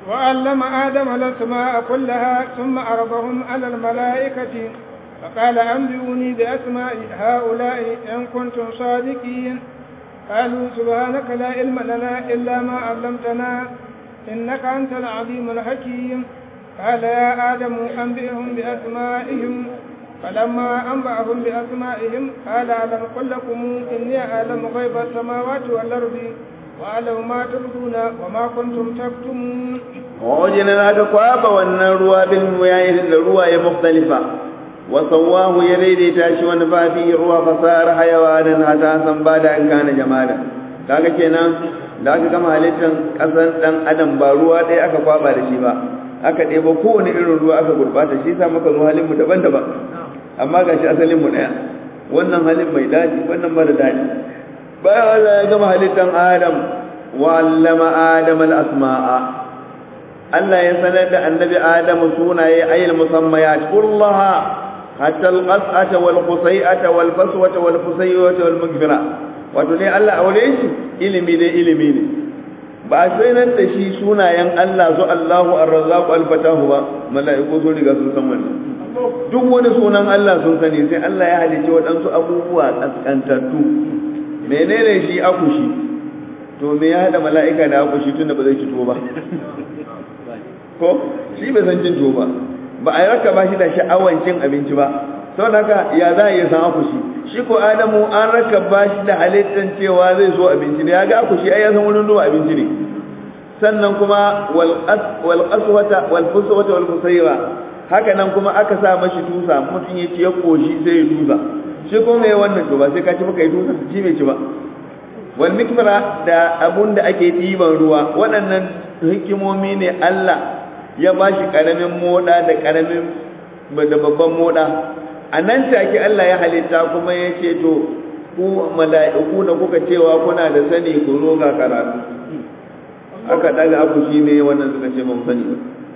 وعلم آدم الأسماء كلها ثم عرضهم على الملائكة فقال أنبئوني بأسماء هؤلاء إن كنتم صادقين قالوا سبحانك لا علم لنا إلا ما علمتنا إنك أنت العليم الحكيم قال يا آدم أنبئهم بأسمائهم فلما أنبأهم بأسمائهم قال ألم قل لكم إني أعلم غيب السماوات والأرض وأعلم ما تبدون وما كنتم تكتمون ووجدنا كقواب والنروى بالمياه الرواية مختلفة وسواه يريد تاشي ونفى فيه الروى فصار حيوانا حساسا بعد أن كان جمالا kaga kenan da aka gama halittar ƙasar ɗan adam ba ruwa ɗaya aka kwaba da shi ba aka ɗebo kowane irin ruwa aka gurɓata shi sa muka zo halinmu daban-daban amma ga shi asalinmu ɗaya wannan halin mai daɗi wannan mara daɗi bayan Allah ya gama halittar adam wa allama adam al-asma'a Allah ya sanar da annabi Adamu sunaye ayil musammayat kullaha hatta al-qas'ata wal qusay'ata wal faswata wal fusayyata wal mugfira wato ne Allah aure shi ilimi ne ilimi ne ba sai nan da shi sunayen Allah su Allahu ar-razzaq al-fatahu ba mala'iku sun riga sun san wannan duk wani sunan Allah sun sani sai Allah ya halice waɗansu abubuwa kaskantattu menene shi akushi to me ya hada mala'ika da akushi tunda ba zai ci to ba ko shi bai san cin tuwo ba ba a raka ba shi da sha'awan cin abinci ba sau haka ya za a iya san akushi shi ko adamu an raka ba shi da halittar cewa zai so abinci ne ya ga akushi ai ya san wurin zuwa abinci ne sannan kuma wal aswata wal fuswata wal fusayra haka nan kuma aka sa mashi tusa mutum ya ci ya koshi sai ya tusa shi ko me wannan to ba sai ka ci baka yi tusa shi bai ci ba wal mikmara da abun da ake ɗiban ruwa waɗannan hikimomi ne Allah ya ba shi ƙaramin moɗa da ƙaramin da babban moɗa a nan take Allah ya halitta kuma ya ce to ku mala'iku da kuka cewa kuna da sani ku zo ga karatu aka daga abu shi ne wannan suka ce ba mu sani ba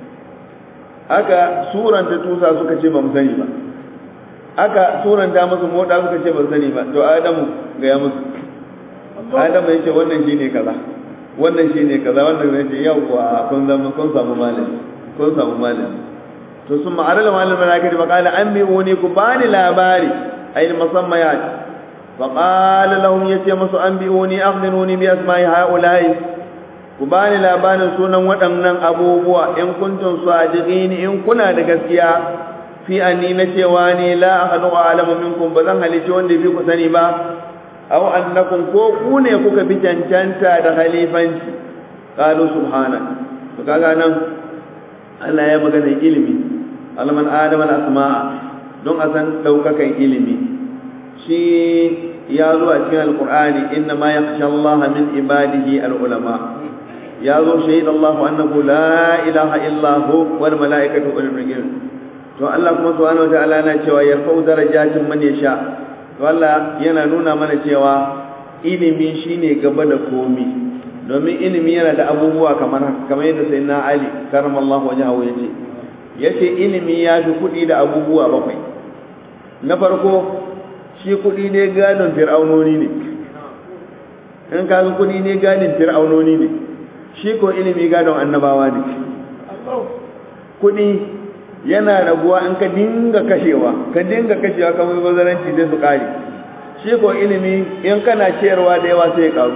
aka suranta tusa suka ce ba mu sani ba aka suranta musu moɗa suka ce ba sani ba to adamu ga ya musu adamu ya ce wannan shi ne kaza wannan shi ne kaza wannan ne ce yau kuwa kun zama kun samu malami kun samu malami to sun ma'arar malam malakati fa qala anbi'uni ku bani labari ay musammayat fa qala lahum yace musu anbi'uni akhbiruni bi asma'i haula'i ku bani labarin sunan waɗannan abubuwa in kuntum sadiqin in kuna da gaskiya fi anni na cewa ni la ahadu a'lamu minkum bazan halice wanda bi ku sani ba aw annakum ko ku ne kuka bi cancanta da khalifanci qalu subhana to kaga nan Allah ya magana ilimi alman adam al asma'a don a san daukakan ilimi shi ya zo a cikin alqur'ani inna ma yakhsha Allah min ibadihi al ulama ya zo shahid Allah annahu la ilaha illa hu wal malaikatu wal ilm to Allah kuma subhanahu wa ta'ala na cewa yarfa'u darajatin man yasha to Allah yana nuna mana cewa ilimi shine gaba da komi domin ilimi yana da abubuwa kamar haka kamar yadda sai na Ali karamallahu wajhahu yace yace ilimi ya fi kuɗi da abubuwa bakwai na farko shi kuɗi ne gadon fir'aunoni ne in ka kuɗi ne gadon fir'aunoni ne shi ko ilimi gadon annabawa ne kuɗi yana raguwa in ka dinga kashewa ka dinga kashewa kamar bazaranci zai su kare shi ko ilimi in kana ciyarwa da yawa sai ya karu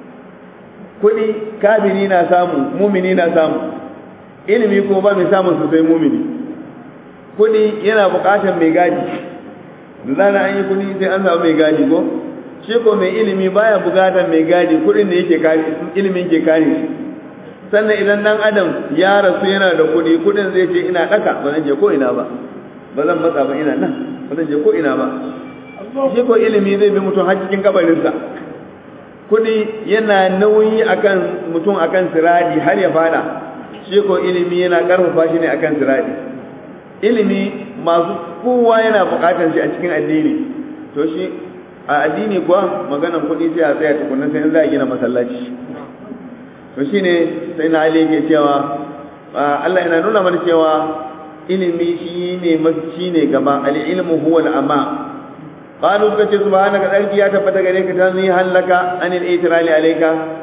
kuɗi kafiri na samu mumini na samu ilimi ko ba mai samun su sai mumini kuɗi yana buƙatar mai gadi da zana an yi kuɗi sai an samu mai gadi ko shi ko mai ilimi baya buƙatar mai gadi kuɗin da yake kare ilimin ke kare shi sannan idan dan adam ya rasu yana da kuɗi kuɗin zai ce ina ɗaka ba zan je ko ina ba ba zan matsa ba ina nan ba zan je ko ina ba shi ko ilimi zai bi mutum har cikin kabarinsa kuɗi yana nauyi akan mutum akan siradi har ya fada shi ko ilimi yana ƙarfafa shi ne akan siradi ilimi masu kowa yana buƙatar shi a cikin addini to shi a addini kuwa maganan kuɗi sai a tsaya tukunna sai in za a gina masallaci to shine sai na ali ke cewa Allah yana nuna mana cewa ilimi shine mafi ne gaba al-ilmu huwa al-ama qalu suka ce subhanaka tsarki ya tabbata gare ka tanzi halaka anil itirali alayka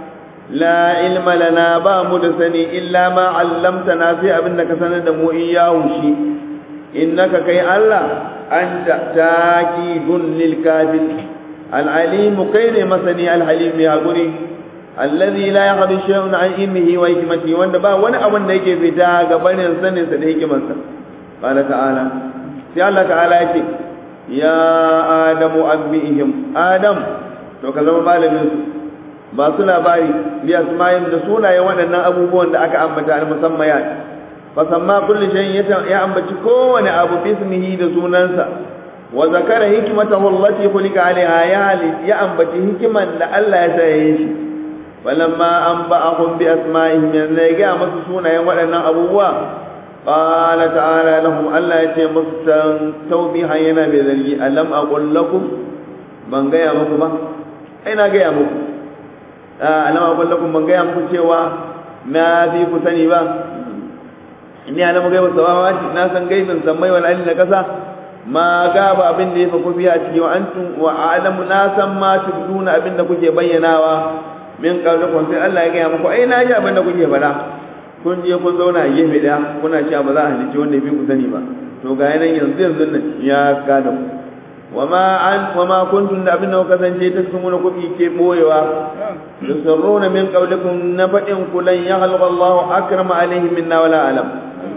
la ilma lana ba mu da sani illa ma 'allamtana sai abin da ka sanar da mu iyahu shi innaka kai Allah anta taqidun lil kafir al alim kai ne masani al halim ya guri alladhi la yakhdi shay'un an ilmihi wa hikmatihi wanda ba wani abin da yake fita ga barin sanin sa da hikimarsa qala ta'ala sai Allah ta'ala yake ya adamu abbihim adam to ka zama malamin su ba su labari bi asma'in da sunayen waɗannan abubuwan da aka ambata al musammayat fa samma kulli shay ya ambaci kowane abu bismihi da sunansa wa zakara hikmatahu allati khuliqa alaiha ya ya ambaci hikiman da Allah ya sa yayin shi walamma anba'ahum bi asma'ihim yanzu ya ga masu sunayen waɗannan abubuwa qala ta'ala lahum Allah ya ce musu tawbihan yana bai zargi alam aqul lakum ban gaya muku ba ai na gaya muku alam aqul lakum ban gaya muku cewa na fi ku sani ba inni alamu gaiba samawati na san gaibin sammai wal ardi da kasa ma gaba abin da ya fa kufi a ciki wa antum wa alamu na san ma tubduna abin da kuke bayyanawa min qablikum sai Allah ya gaya muku ai na ji abin da kuke faɗa kun je kun zauna a gefe daya kuna cewa ba za a halicci wanda ya fi ku sani ba to ga yanan yanzu yanzu nan ya gada ku wama an wama kuntum da abin da kuka kasance ta cikin wani kuɗi ke boyewa yusirruna min qablikum na faɗin ku lan yakhluqa Allahu akrama alaihim minna wala alam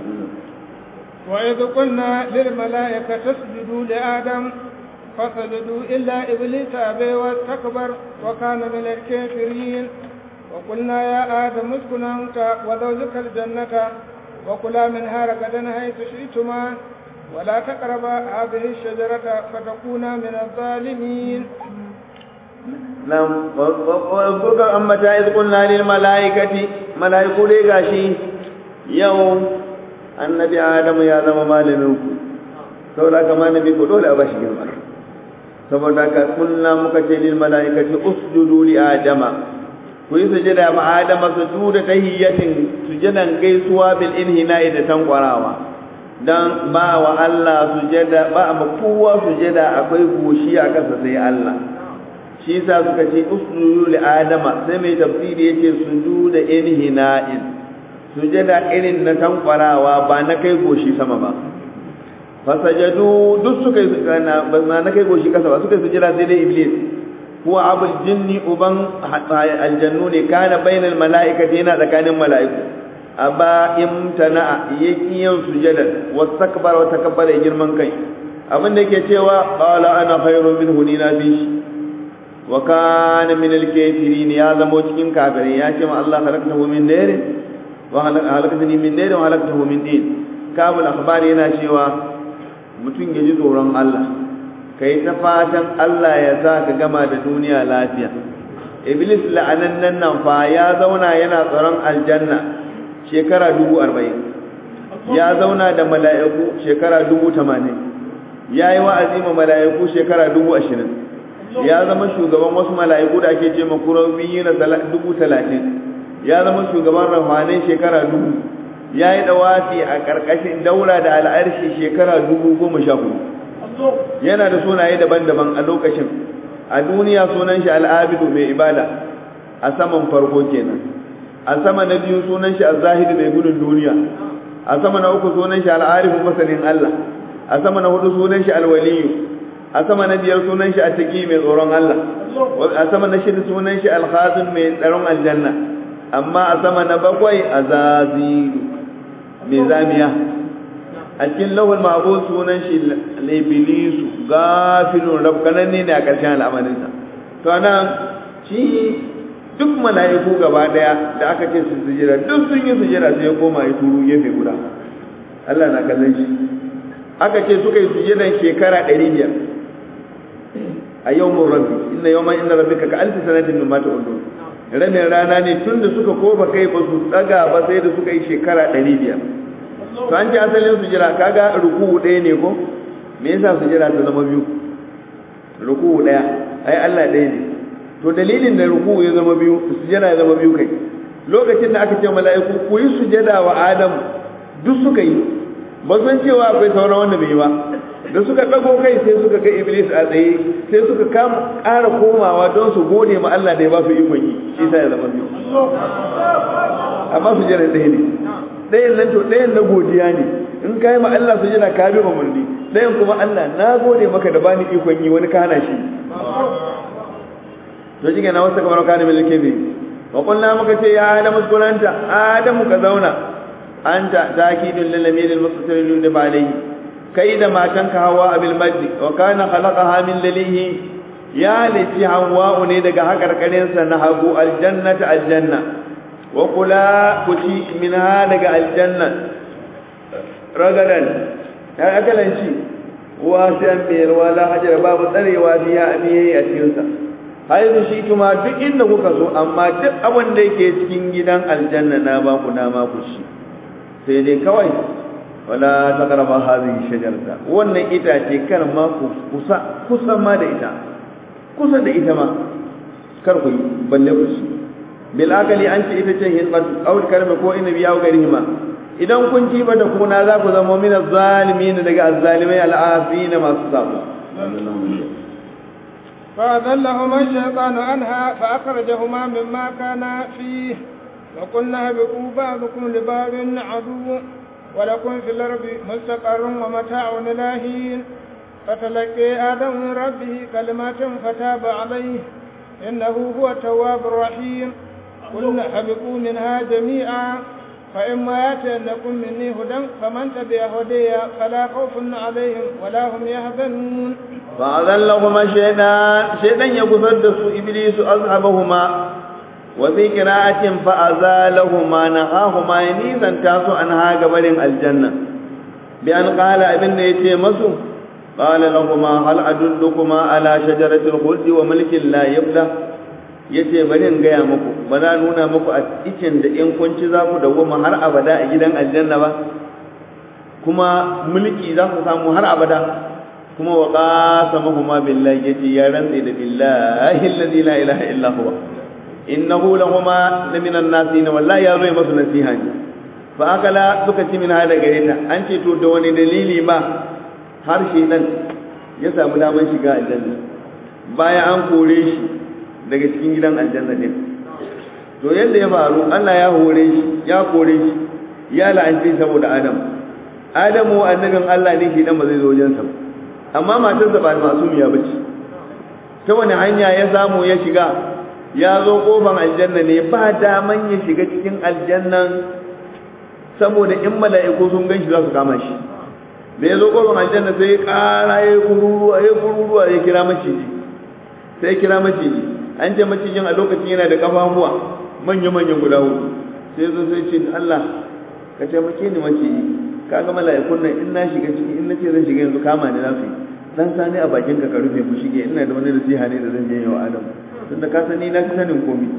وإذ قلنا للملائكة اسجدوا لآدم فسجدوا إلا إبليس أبي واستكبر وكان من الكافرين وقلنا يا آدم اسكن أنت وزوجك الجنة وكلا منها رغدا حيث شئتما ولا تقربا هذه الشجرة فتكونا من الظالمين نعم وذكر أما إذ قلنا للملائكة ملائكة دي غاشي يوم annabi adamu ya zama malamin ku saboda haka malami ku dole a bashi girma saboda haka kunna muka ce lil malaikati usjudu li adama ku yi sujada ma adama sujuda tahiyyatin sujadan gaisuwa bil inhina'i da tankwarawa dan ba wa Allah sujada ba ma kowa sujada akwai goshi a kasa sai Allah shi yasa suka ce usjudu li adama sai mai tafsiri yace sujuda inhina'in sujada irin na tankwarawa ba na kai goshi sama ba fasajadu duk suka yi na ba na kai goshi kasa ba suka yi sujada sai dai iblis huwa abul jinni uban aljannu ne kana bainal mala'ikati yana tsakanin mala'iku aba imtana yaki yin sujada wastakbara wa takabbara girman kai abin da yake cewa qala ana khairun minhu ni na bi shi wa kana min al-kafirin ya zamo cikin kafirai ya ce ma Allah khalaqtahu min nari wa halakatani min dai da halakatahu min din kabul akhbar yana cewa mutum ya ji tsoron Allah kai ta fatan Allah ya sa ka gama da duniya lafiya iblis la'anannan nan fa ya zauna yana tsaron aljanna shekara dubu arba'in ya zauna da mala'iku shekara dubu tamanin ya yi wa'azi ma mala'iku shekara dubu ashirin ya zama shugaban wasu mala'iku da ake ce makurabi na dubu talatin ya zama shugaban rafanin shekara dubu ya yi dawafi a ƙarƙashin daura da al'arshi shekara dubu goma sha hudu yana da sunaye daban-daban a lokacin a duniya sunan shi al'abidu mai ibada a saman farko kenan a sama na biyu sunan shi al-zahidu mai gudun duniya a sama na uku sunan shi al'arifu masanin Allah a sama na hudu sunan shi al-waliyu a sama na biyar sunan shi at-taqi mai tsoron Allah a sama na shida sunan shi al-khazin mai tsaron aljanna amma a sama na bakwai a zaziru mai zamiya a cikin lahul mahbus sunan shi labilisu gafilun rabkananne ne a ƙarshen al'amarinsa to nan shi duk mala'iku gaba daya da aka ce su sujira duk sun yi sujira sai ya koma ya turu gefe guda Allah na kallon shi aka ce suka yi sujiran shekara ɗari biyar a yau mun rabbi inna yau inna rabbika ka alfi sanatin min mata ulun rabin rana ne tun da suka koba kai ba su tsaga ba sai da suka yi shekara ɗari biyar to an ce asalin sujira kaga ruku'u ɗaya ne ko me yasa sujira ta zama biyu ruku'u ɗaya ai Allah ɗaya ne to dalilin da ruku'u ya zama biyu sujira ya zama biyu kai lokacin da aka ce mala'iku ku yi sujada wa Adam duk suka yi ba san cewa akwai sauran wanda bai yi ba da suka ɗago kai sai suka ga iblis a tsaye sai suka kama ƙara komawa don su gode ma Allah da ya ba su ikon yi shi sa ya zama biyu amma su jira ɗaya ne ɗayan nan to ɗayan na godiya ne in ka yi ma Allah su jira ka bi umarni ɗayan kuma Allah na gode maka da bani ikon yi wani kana shi to shi na wasu kamar kana milke ne wa kullum muka ce ya adamu skuranta adamu ka zauna anta takidun lil amir al mustatir da alayhi kai da matanka hawa abil maddi wa kana khalaqaha min lilihi ya lati hawa ne daga hakarkarin sa na hagu aljannata aljanna wa kula kuti minha daga aljanna ragadan ya akalanci wasiyan biyar wala hajar babu tsarewa biya abiye a cikin sa haizu shi kuma duk inda kuka so amma duk abin da yake cikin gidan aljanna na ba ku na ma ku shi sai dai kawai wala taqrabu hadhihi shajarata wannan itace kar ma ku kusa kusa ma da ita kusa da ita ma kar ku balle ku shi bil akali an ce ita ce hinqat aw karma ko inabi ya garihima idan kun ci ba da kuna za ku zama min az-zalimin daga az-zalimai al-afin masu sabo فأذلهما الشيطان عنها فأخرجهما مما كانا فيه وقلنا اهبطوا بعضكم لبعض عدو ولكم في الأرض مستقر ومتاع إلى حين فتلقي آدم من ربه كلمات فتاب عليه إنه هو التواب الرحيم قلنا اهبطوا منها جميعا فإما يأتينكم مني هدى فمن تبع هدي فلا خوف عليهم ولا هم يحزنون فأذلهما الشيطان شيطان يقصد إبليس أصحابهما وفي قراءة فأزالهما نهاهما ينيزا تاسو عنها قبل الجنة بأن قال ابن يتي مسو قال لهما هل أدلكما على شجرة الخلد وملك لا يبلى yace bari in gaya muku ba na nuna muku a cikin da in kun ci za ku dawoma har abada a gidan aljanna ba kuma mulki za ku samu har abada kuma wa qasamahuma billahi yace ya rantsi da billahi alladhi la ilaha illa huwa innahu lahuma la minan nasin wallahi ya zai masu nasiha ne fa akala suka ci min hada gare ta an ce to da wani dalili ma har shedan ya samu daman shiga aljanna bayan an kore shi daga cikin gidan aljanna din to yadda ya faru Allah ya hore shi ya kore shi ya la'anci saboda Adam Adamu annabin Allah ne shi dan ba zai zo wajen sa amma matarsa ba masumiya bace ta wani hanya ya samu ya shiga ya zo kofan aljanna ne ba daman ya shiga cikin aljannan saboda in mala'iku sun gan shi za su kama shi da ya zo kofan aljanna sai ya kara ya kururuwa ya kururuwa ya kira maciji sai ya kira maciji an ce macijin a lokacin yana da kafafuwa manya-manyan guda hudu sai zo sai ce Allah ka taimake ni maciji ka ga mala'ikun nan in na shiga ciki in na ce zan shiga yanzu kama ni za su yi dan sani a bakin ka ka rufe ku shige ina da wani nasiha ne da zan je yau Adam tun da ka sani na fi sanin komi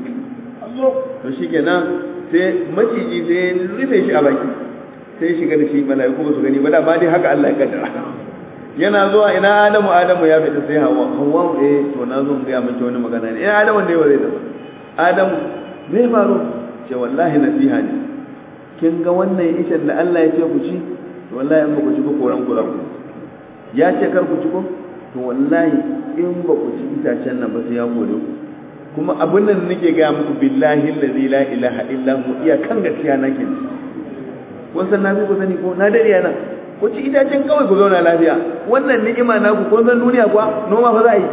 to shikenan sai maciji sai rufe shi a baki sai shiga da shi mala'iku ba su gani ba da ba dai haka Allah ya kaddara yana zuwa ina Adamu Adamu ya fita sai Hawwa Hawwa eh to na zo ga mace wani magana ne ina Adamu ne ba zai tafi Adamu me faru ce wallahi nasiha ne kin ga wannan ishan da Allah ya ce ku ci to wallahi in ba ku ci ko koran ku za ku ya ce kar ku ci ko to wallahi in ba ku ci itacen nan ba sai ya kore ku kuma abin nan nake ga muku billahi allazi la ilaha illa hu iya kan gaskiya nake kun san na ku sani ko na dare yana ku ci itacen kawai ku zauna lafiya wannan ni'ima na ku kun san duniya kuwa noma fa za a yi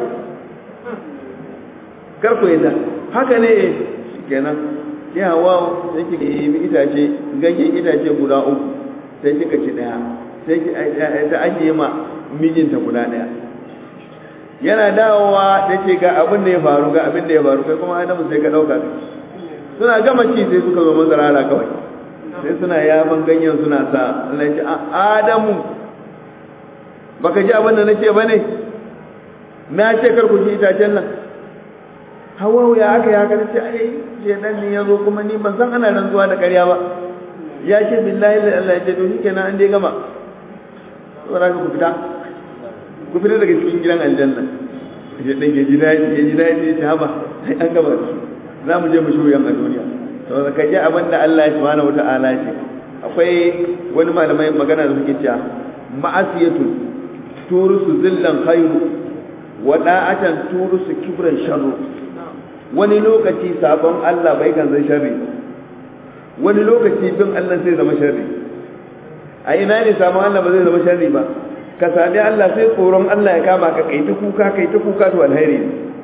kar ku yadda haka ne kenan ki hawa sai kika yi itace ganyen itace guda uku sai kika ci daya sai ki ta ajiye ma mijinta guda daya yana dawowa da ce ga abin da ya faru ga abin da ya faru kai kuma adamu sai ka dauka suna gama ci sai suka zo mazarara kawai sai suna yaban ganyen suna sa Allah ce adamu baka ji abin da nace bane na ce kar ku ci itacen nan hawa ya aka ya aka ce ai shedan ne yazo kuma ni ban san ana rantsuwa da ƙarya ba ya ce billahi la Allah ya ce to shikenan an dai gama saboda ku fita ku fita daga cikin gidan aljanna shedan ya ji daɗi ya ji daɗi ya haba ai an gama za mu je mu shuyan a duniya to ka ji abin da Allah subhanahu wata'ala ya ce a akwai wani malamai magana da suke cewa ma'asiyatu turusu zillan khairu wa da'atan turusu kibran sharru wani lokaci sabon Allah bai kan zai sharri wani lokaci bin Allah sai zama sharri a ina ne sabon Allah ba zai zama sharri ba ka sami Allah sai tsoron Allah ya kama ka kai ta kuka kai ta kuka to alheri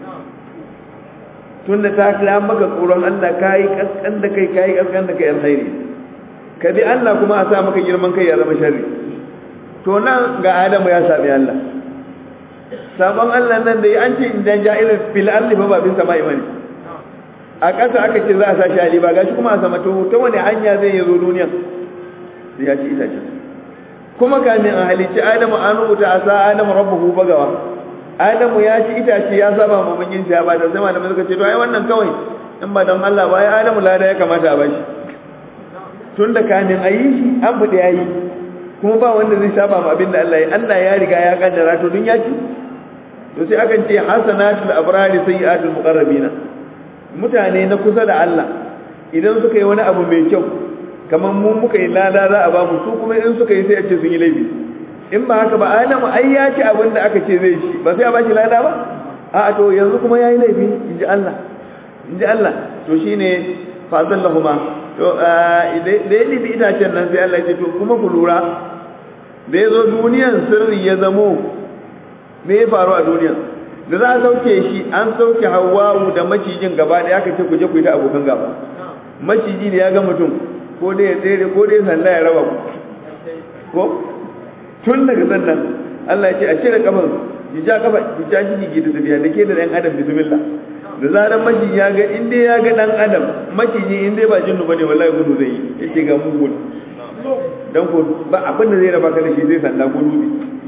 tunda ta kila maka tsoron Allah kai kaskan da kai kai kaskan da kai alheri ka bi Allah kuma a sa maka girman kai ya zama sharri to nan ga Adamu ya sami Allah sabon Allah nan da an ce idan ja'ilul fil ardi fa babin sama'i bane a ƙasa aka ce za a sa shi ali ba gashi kuma a sama to ta wani hanya zai yi zo duniya sai ya ci itace kuma kamin a halicci Adamu an rubuta a sa Adamu rabbuhu bagawa Adamu ya ci itace ya saba ma mungin ya ba da sai malamai suka ce to ai wannan kawai in ba don Allah ba ai Adamu lada ya kamata a bashi tun da kamin a yi shi an buɗe ya yi kuma ba wanda zai saba ma abin da Allah ya Allah ya riga ya kaddara to dun ya ci to sai akan ce hasanatul abrari sayyi'atul muqarrabina mutane na kusa da Allah idan suka yi wani abu mai kyau kamar mu muka yi lada za a ba mu su kuma in suka yi sai a ce sun yi laifi in ba haka ba adamu ai ya ci abin da aka ce zai ci ba sai a ba shi lada ba a to yanzu kuma ya yi laifi in ji Allah in ji Allah to shine fazallahuma to da ya libi itacen nan sai Allah ya ce to kuma ku lura da ya zo duniyan sirri ya zamo me ya faru a duniyan da za a sauke shi an sauke hawawu da macijin gaba ɗaya aka ce ku je ku yi ta abokan gaba maciji ne ya ga mutum ko dai ya tsere ko dai sanda ya raba ku ko tun daga sannan Allah ya ce a cire kafan ki ja kafa ki ja shi ki da tafiya da ke da ɗan adam bismillah da zaran maciji ya ga in dai ya ga ɗan adam maciji in dai ba jinnu bane wallahi gudu zai yi yake ga mugun dan ko ba abin da zai raba ka da shi zai sanda ko dutse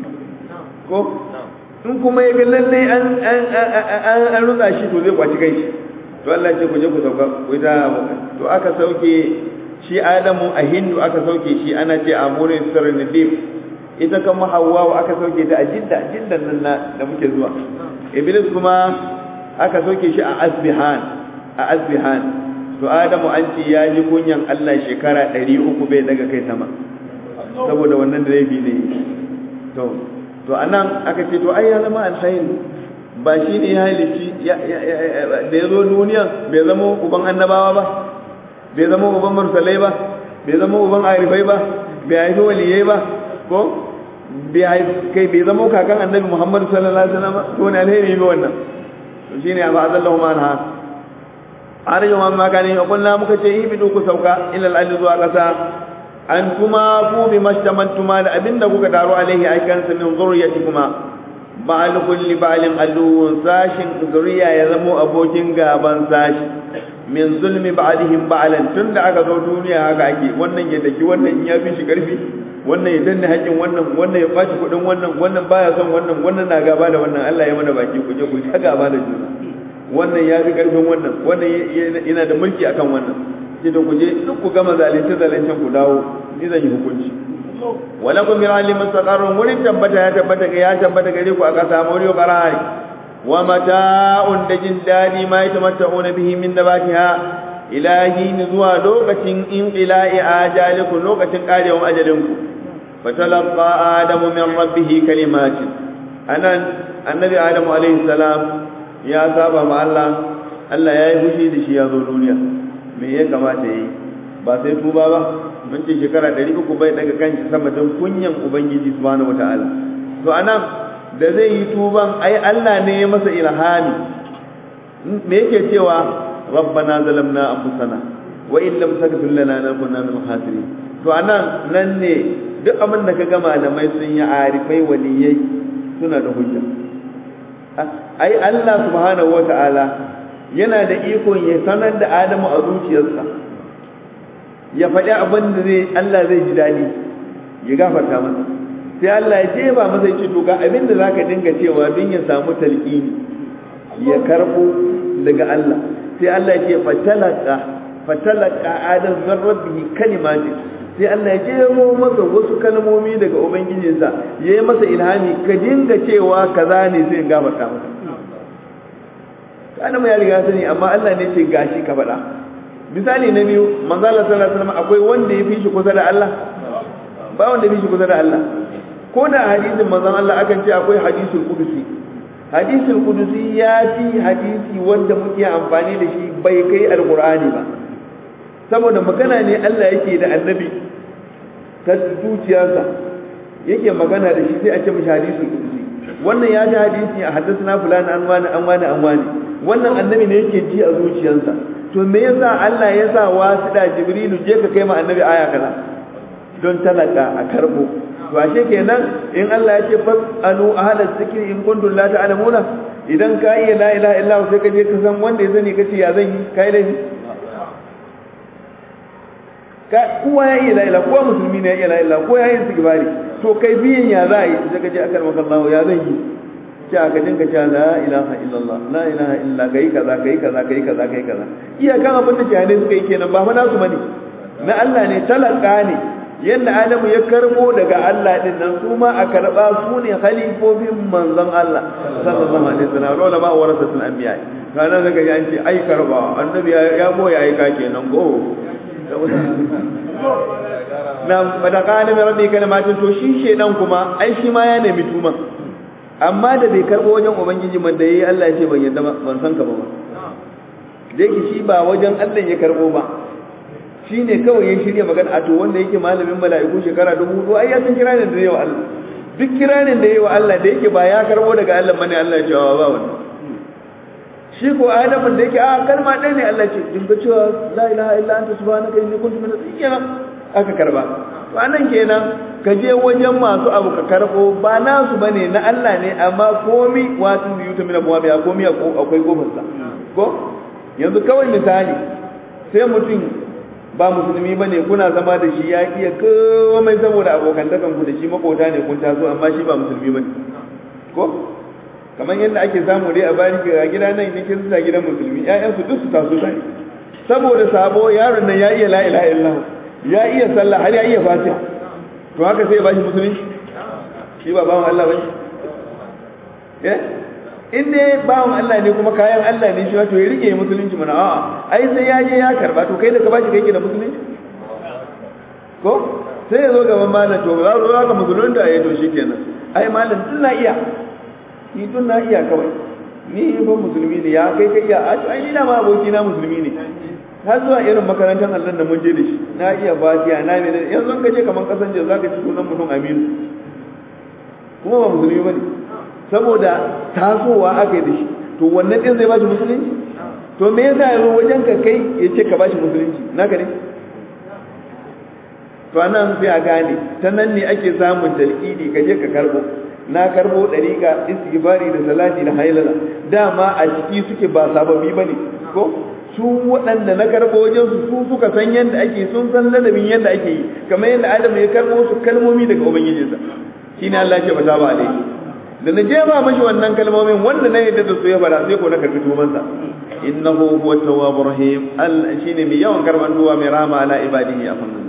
ko in kuma ya ga lalle an an rutsa shi to zai kwaci kai shi to Allah ce ku je ku sauka ku ta to aka sauke shi Adamu a Hindu aka sauke shi ana ce a murin Sirnidif ita kuma Hawwa aka sauke ta a Jidda Jiddan nan da muke zuwa Iblis kuma aka sauke shi a Asbihan a Asbihan to Adamu an ce ya ji kunyan Allah shekara 300 bai daga kai sama saboda wannan da laifi ne to to anan aka ce to ai ya zama alkhairi ba shi ne ya halici da ya zo duniya bai zama uban annabawa ba bai zama uban mursalai ba bai zama uban arifai ba bai haifi waliyai ba ko kai bai zama kakan annabi muhammadu sallallahu alaihi wasallam to ne alheri ne wannan to shine ba azallahu ma anha arju ma ma kani kullu muka ce ibidu ku sauka ila al-ardi zuwa kasa an kuma ku bi mastamantuma da abinda kuka taro alaihi aikan sa min zurriyatikuma ba'al kulli ba'alin aduwwun sashin zuriya ya zamo abokin gaban sashi min zulmi ba'dihim ba'alan tunda aka zo duniya haka ake wannan ya daki wannan ya fi shi karfi wannan ya danna haƙin wannan wannan ya kwaci kuɗin wannan wannan baya son wannan wannan na gaba da wannan Allah ya mana baki ku je ku ta gaba da juna wannan ya fi karfin wannan wannan yana da mulki akan wannan sai da ku je duk ku gama zalunce zalincen ku dawo ni zan yi hukunci walakum min alim mustaqarrun wurin tabbata ya tabbata ga ya tabbata gare ku aka samu riyo qarai wa mata'un da jin dadi ma yatamatta'una bihi min nabatiha ilahi ni zuwa lokacin inqila'i ajalikum lokacin karewan ajalinku fatalaqa adamu min rabbih kalimatin anan annabi adamu alaihi salam ya saba ma Allah Allah ya yi fushi da shi ya zo duniya me ya kamata yi ba sai tuba ba mun ce shekara ɗari uku bai daga kanshi sama don kunyan ubangiji subhanahu wata'ala to anan da zai yi tuban ai Allah ne ya masa ilhami me yake cewa rabbana zalamna anfusana wa in lam taghfir lana lanakunanna min khasirin to anan nan ne duk abin da kaga malamai sun yi arifai waliyai suna da hujja ai Allah subhanahu wata'ala yana da ikon ya sanar da Adamu a zuciyarsa ya faɗi abin da zai Allah zai ji daɗi ya gafarta masa sai Allah ya jefa masa ya ce to ga abin da zaka dinga cewa don ya samu talqini ya karbo daga Allah sai Allah ya ce fatalaka fatalaka adam min rabbihi kalimati sai Allah ya jero masa wasu kalmomi daga ubangijinsa yayi masa ilhami ka dinga cewa kaza ne sai in gafarta masa kana ya riga sani amma Allah ne ce gashi ka faɗa misali na biyu manzo Allah sallallahu alaihi wasallam akwai wanda ya fi shi kusa da Allah ba wanda ya fi shi kusa da Allah ko da hadisin manzon Allah akan ce akwai hadisul qudusi hadisul qudusi ya fi hadisi wanda muke amfani da shi bai kai alqur'ani ba saboda magana ne Allah yake da annabi ta zuciyarsa yake magana da shi sai a ce mishi hadisul qudusi wannan ya ji hadisi a haddasa fulani an wani an wani an wani wannan annabi ne yake ji a zuciyarsa to me yasa Allah ya sa wasida jibrilu je ka kai ma annabi aya kaza don talaka a karbo to ashe kenan in Allah ya ce fasalu ahla zikri in kuntum la ta'lamuna idan ka iya la ilaha illa sai ka je ka san wanda ya zani kace ya zan yi kai laifi ka kowa ya iya la ilaha kowa musulmi ne ya iya la ilaha ko ya yi istighfari to kai biyan ya za yi sai ka je akar maka Allah ya zan yi ce aka dinka cewa la ilaha illallah la ilaha illa kai kaza kai kaza kai kaza kai kaza iya kan abin da jahilai suka yi kenan ba fa nasu bane na Allah ne talaka ne yadda Adamu ya karbo daga Allah din nan su ma a karba su ne khalifofin manzon Allah sallallahu alaihi wasallam rola ba warasatul anbiya kana daga ya ce ai karba annabi ya boye ai ka kenan go na bada kana mai rabbi kalmatin to shi shedan kuma ai shi ma ya nemi tuma amma da bai karbo wajen ubangiji man da yayi Allah ya ce ban yadda ban san ka ba da yake shi ba wajen Allah ya karbo ba shi ne kawai ya shirya magana a to wanda yake malamin mala'iku shekara dubu hudu ai ya san kiranin da yawa Allah duk kiranin da yawa Allah da yake ba ya karbo daga Allah bane Allah ya cewa ba wannan shi ko Adamu da yake a kalma ɗaya ne Allah ce din ga cewa la ilaha illa anta subhanaka inni kuntu minaz zalimin aka karba to anan kenan ka je wajen masu abu ka karbo ba nasu bane na Allah ne amma komi wato yuta min abwabi komi akwai kofarsa ko yanzu kawai misali sai mutum ba musulmi ba ne kuna zama da shi ya iya komai saboda abokantakan ku da shi makota ne kun taso amma shi ba musulmi ba ne ko kamar yadda ake samu dai a bari ga gida nan ne kirista gidan musulmi ƴaƴansu duk su taso tare saboda sabo yaron nan ya iya la ilaha illallah ya iya sallah har ya iya fatiha to haka sai ya bashi musulunci shi ba bawan Allah bane eh in dai bawan Allah ne kuma kayan Allah ne shi wato ya rike musulunci mana a'a ai sai ya je ya karba to kai da ka bashi kai ke da musulunci ko sai ya zo gaban malam to za zo ka musulunta ya to shikenan ai malam tun na iya ni tun na iya kawai ni ba musulmi ne ya kai kai iya ai ni na ma aboki na musulmi ne har zuwa irin makarantar Allah da mun je da shi na iya fatiha na me yanzu ka je kaman kasan je zaka ci sunan mutum Aminu kuma ba musulmi bane saboda tasowa aka yi da shi to wannan din zai bashi musulunci to me yasa yanzu wajen ka kai ya ce ka bashi musulunci naka ne to anan sai a gane ta nan ne ake samun talqidi ka je ka karbo na karbo dariƙa istighfari da salati da hailala dama a ciki suke ba sababbi bane ko su waɗanda na karbo wajen su su suka san yadda ake sun san ladabin yadda ake yi kamar yadda Adam ya karbo su kalmomi daga ubangijinsa shine Allah ya ce ba ba alaihi da na jefa mashi wannan kalmomin wanda na yadda da su ya fara sai ko na karbi tumansa innahu huwa tawwabur rahim al shine mai yawan karban duwa mai rahama ala ibadihi a fannin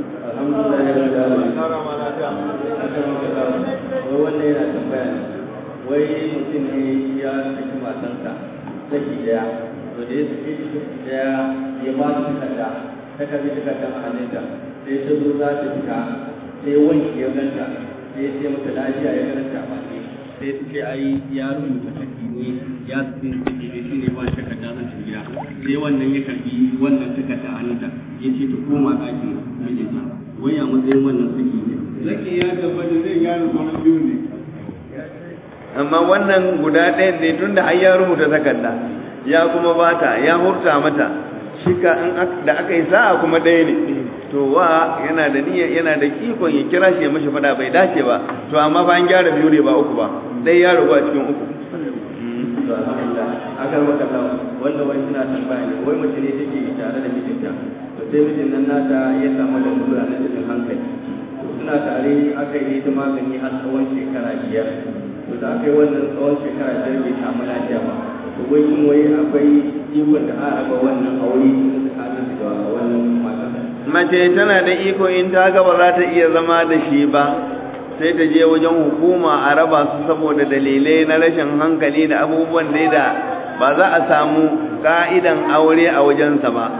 wannan yana tambaya ne wai mutum ne ya saki matansa saki daya to da ya saki saki daya ya ba su takarda ta karbi takardar a hannunta sai ta zo za ta fita sai wanki ya ganta sai ya ce mata lafiya ya ganta a baki sai su ce ai ya rubuta saki ne ya su saki ne shi ne ba takarda zan tafi gida sai wannan ya karbi wannan takarda a hannunta ya ce ta koma ɗakin mijinta wai a matsayin wannan saki ne Zaki ya tabbata zai gyara sauran biyu ne. amma wannan guda ɗayan ne tunda har ya rubuta takarda ya kuma bata ya hurta mata shika in da aka yi sa'a kuma ɗaya ne to wa yana da niyyar yana da kikon ya kira shi ya mashi fada bai dace ba to amma fa an gyara biyu ne ba uku ba ɗaya ya rubu a cikin uku to alhamdulillah aka maka lawa wanda wani suna tambaya ne wai mace ne take tare da mijinta to sai mijin nan nata ya samu da lura na cikin hankali to suna tare aka yi ta magani har tsawon shekara biyar to da aka yi wannan tsawon shekara biyar bai samu lafiya ba to wai kun wai akwai ikon da a raba wannan aure tsakanin da wannan matan mace tana da iko in ta ga ba za ta iya zama da shi ba sai ta je wajen hukuma a raba su saboda dalilai na rashin hankali da abubuwan dai da ba za a samu ka'idan aure a wajensa ba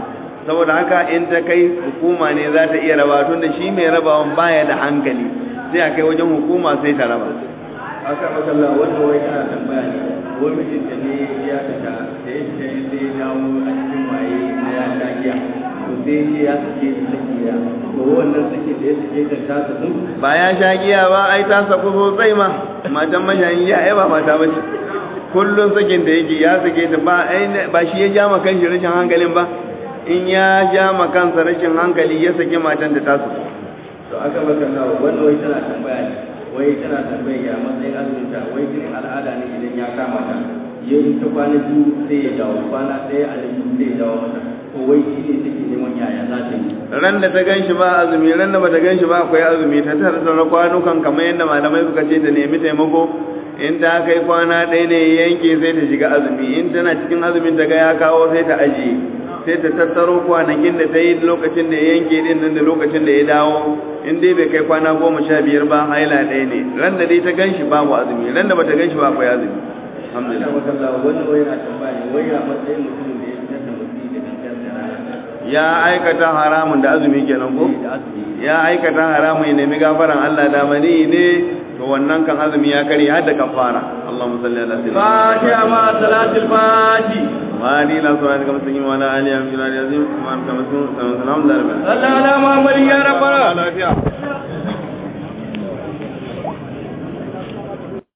saboda haka in ta kai hukuma ne za ta iya raba tun da shi mai rabawan baya da hankali sai a kai wajen hukuma sai ta raba aka makalla wanda wai kana tambaya ne wai mijinta ne ya fita da ya fita sai ya dawo a cikin waye na ya sha giya to sai ce ya sake shi saki ya to wannan sake da ya sake ta ta saku ba ya sha giya ba ai ta saku sosai ma matan mashayin giya ai ba mata bace kullun sakin da yake ya sake ta ba ai ba shi ya ja ma kanshi rashin hankalin ba in ya ja ma kansa rashin hankali ya sake matan da ta saku to aka makalla wanda wai tana tambaya ne wai tana tambaya ya matsayin azumin ta wai jinin al'ada ne idan ya kama ta ya yi ta kwana biyu sai ya dawo kwana ɗaya a biyu sai ya dawo mata to wai shi ne take neman yaya za ta yi ran da ta gan shi ba azumi ran da bata gan shi ba akwai azumi ta tare da kwanukan kamar yadda malamai suka ce ta nemi taimako in ta kai kwana ɗaya ne yanke sai ta shiga azumi in tana cikin azumin ta ga ya kawo sai ta ajiye sai ta tattaro kwanakin da ta yi lokacin da ya yanke din nan da lokacin da ya dawo in dai bai kai kwana goma sha biyar ba haila ɗaya ne ran da dai ta gan shi babu azumi ran da bata gan shi ba akwai azumi aka alhamdulillah makalla wanda wai yana tambaya ne wai ya matsayin mutumin da ya fitar da mutum da gangan da rana ya aikata haramun da azumi kenan ko da azumi ya aikata haramun ya nemi gafaran Allah da mani ne to wannan kan azumi ya kare har da kafara Allahumma salli ala sayyidina fatiha ma salatul fati ما دي لا سؤال كما سنجي وانا علي أمشي لا يزيم ما كما سنجي سلام الله صلى على محمد يا رب العالمين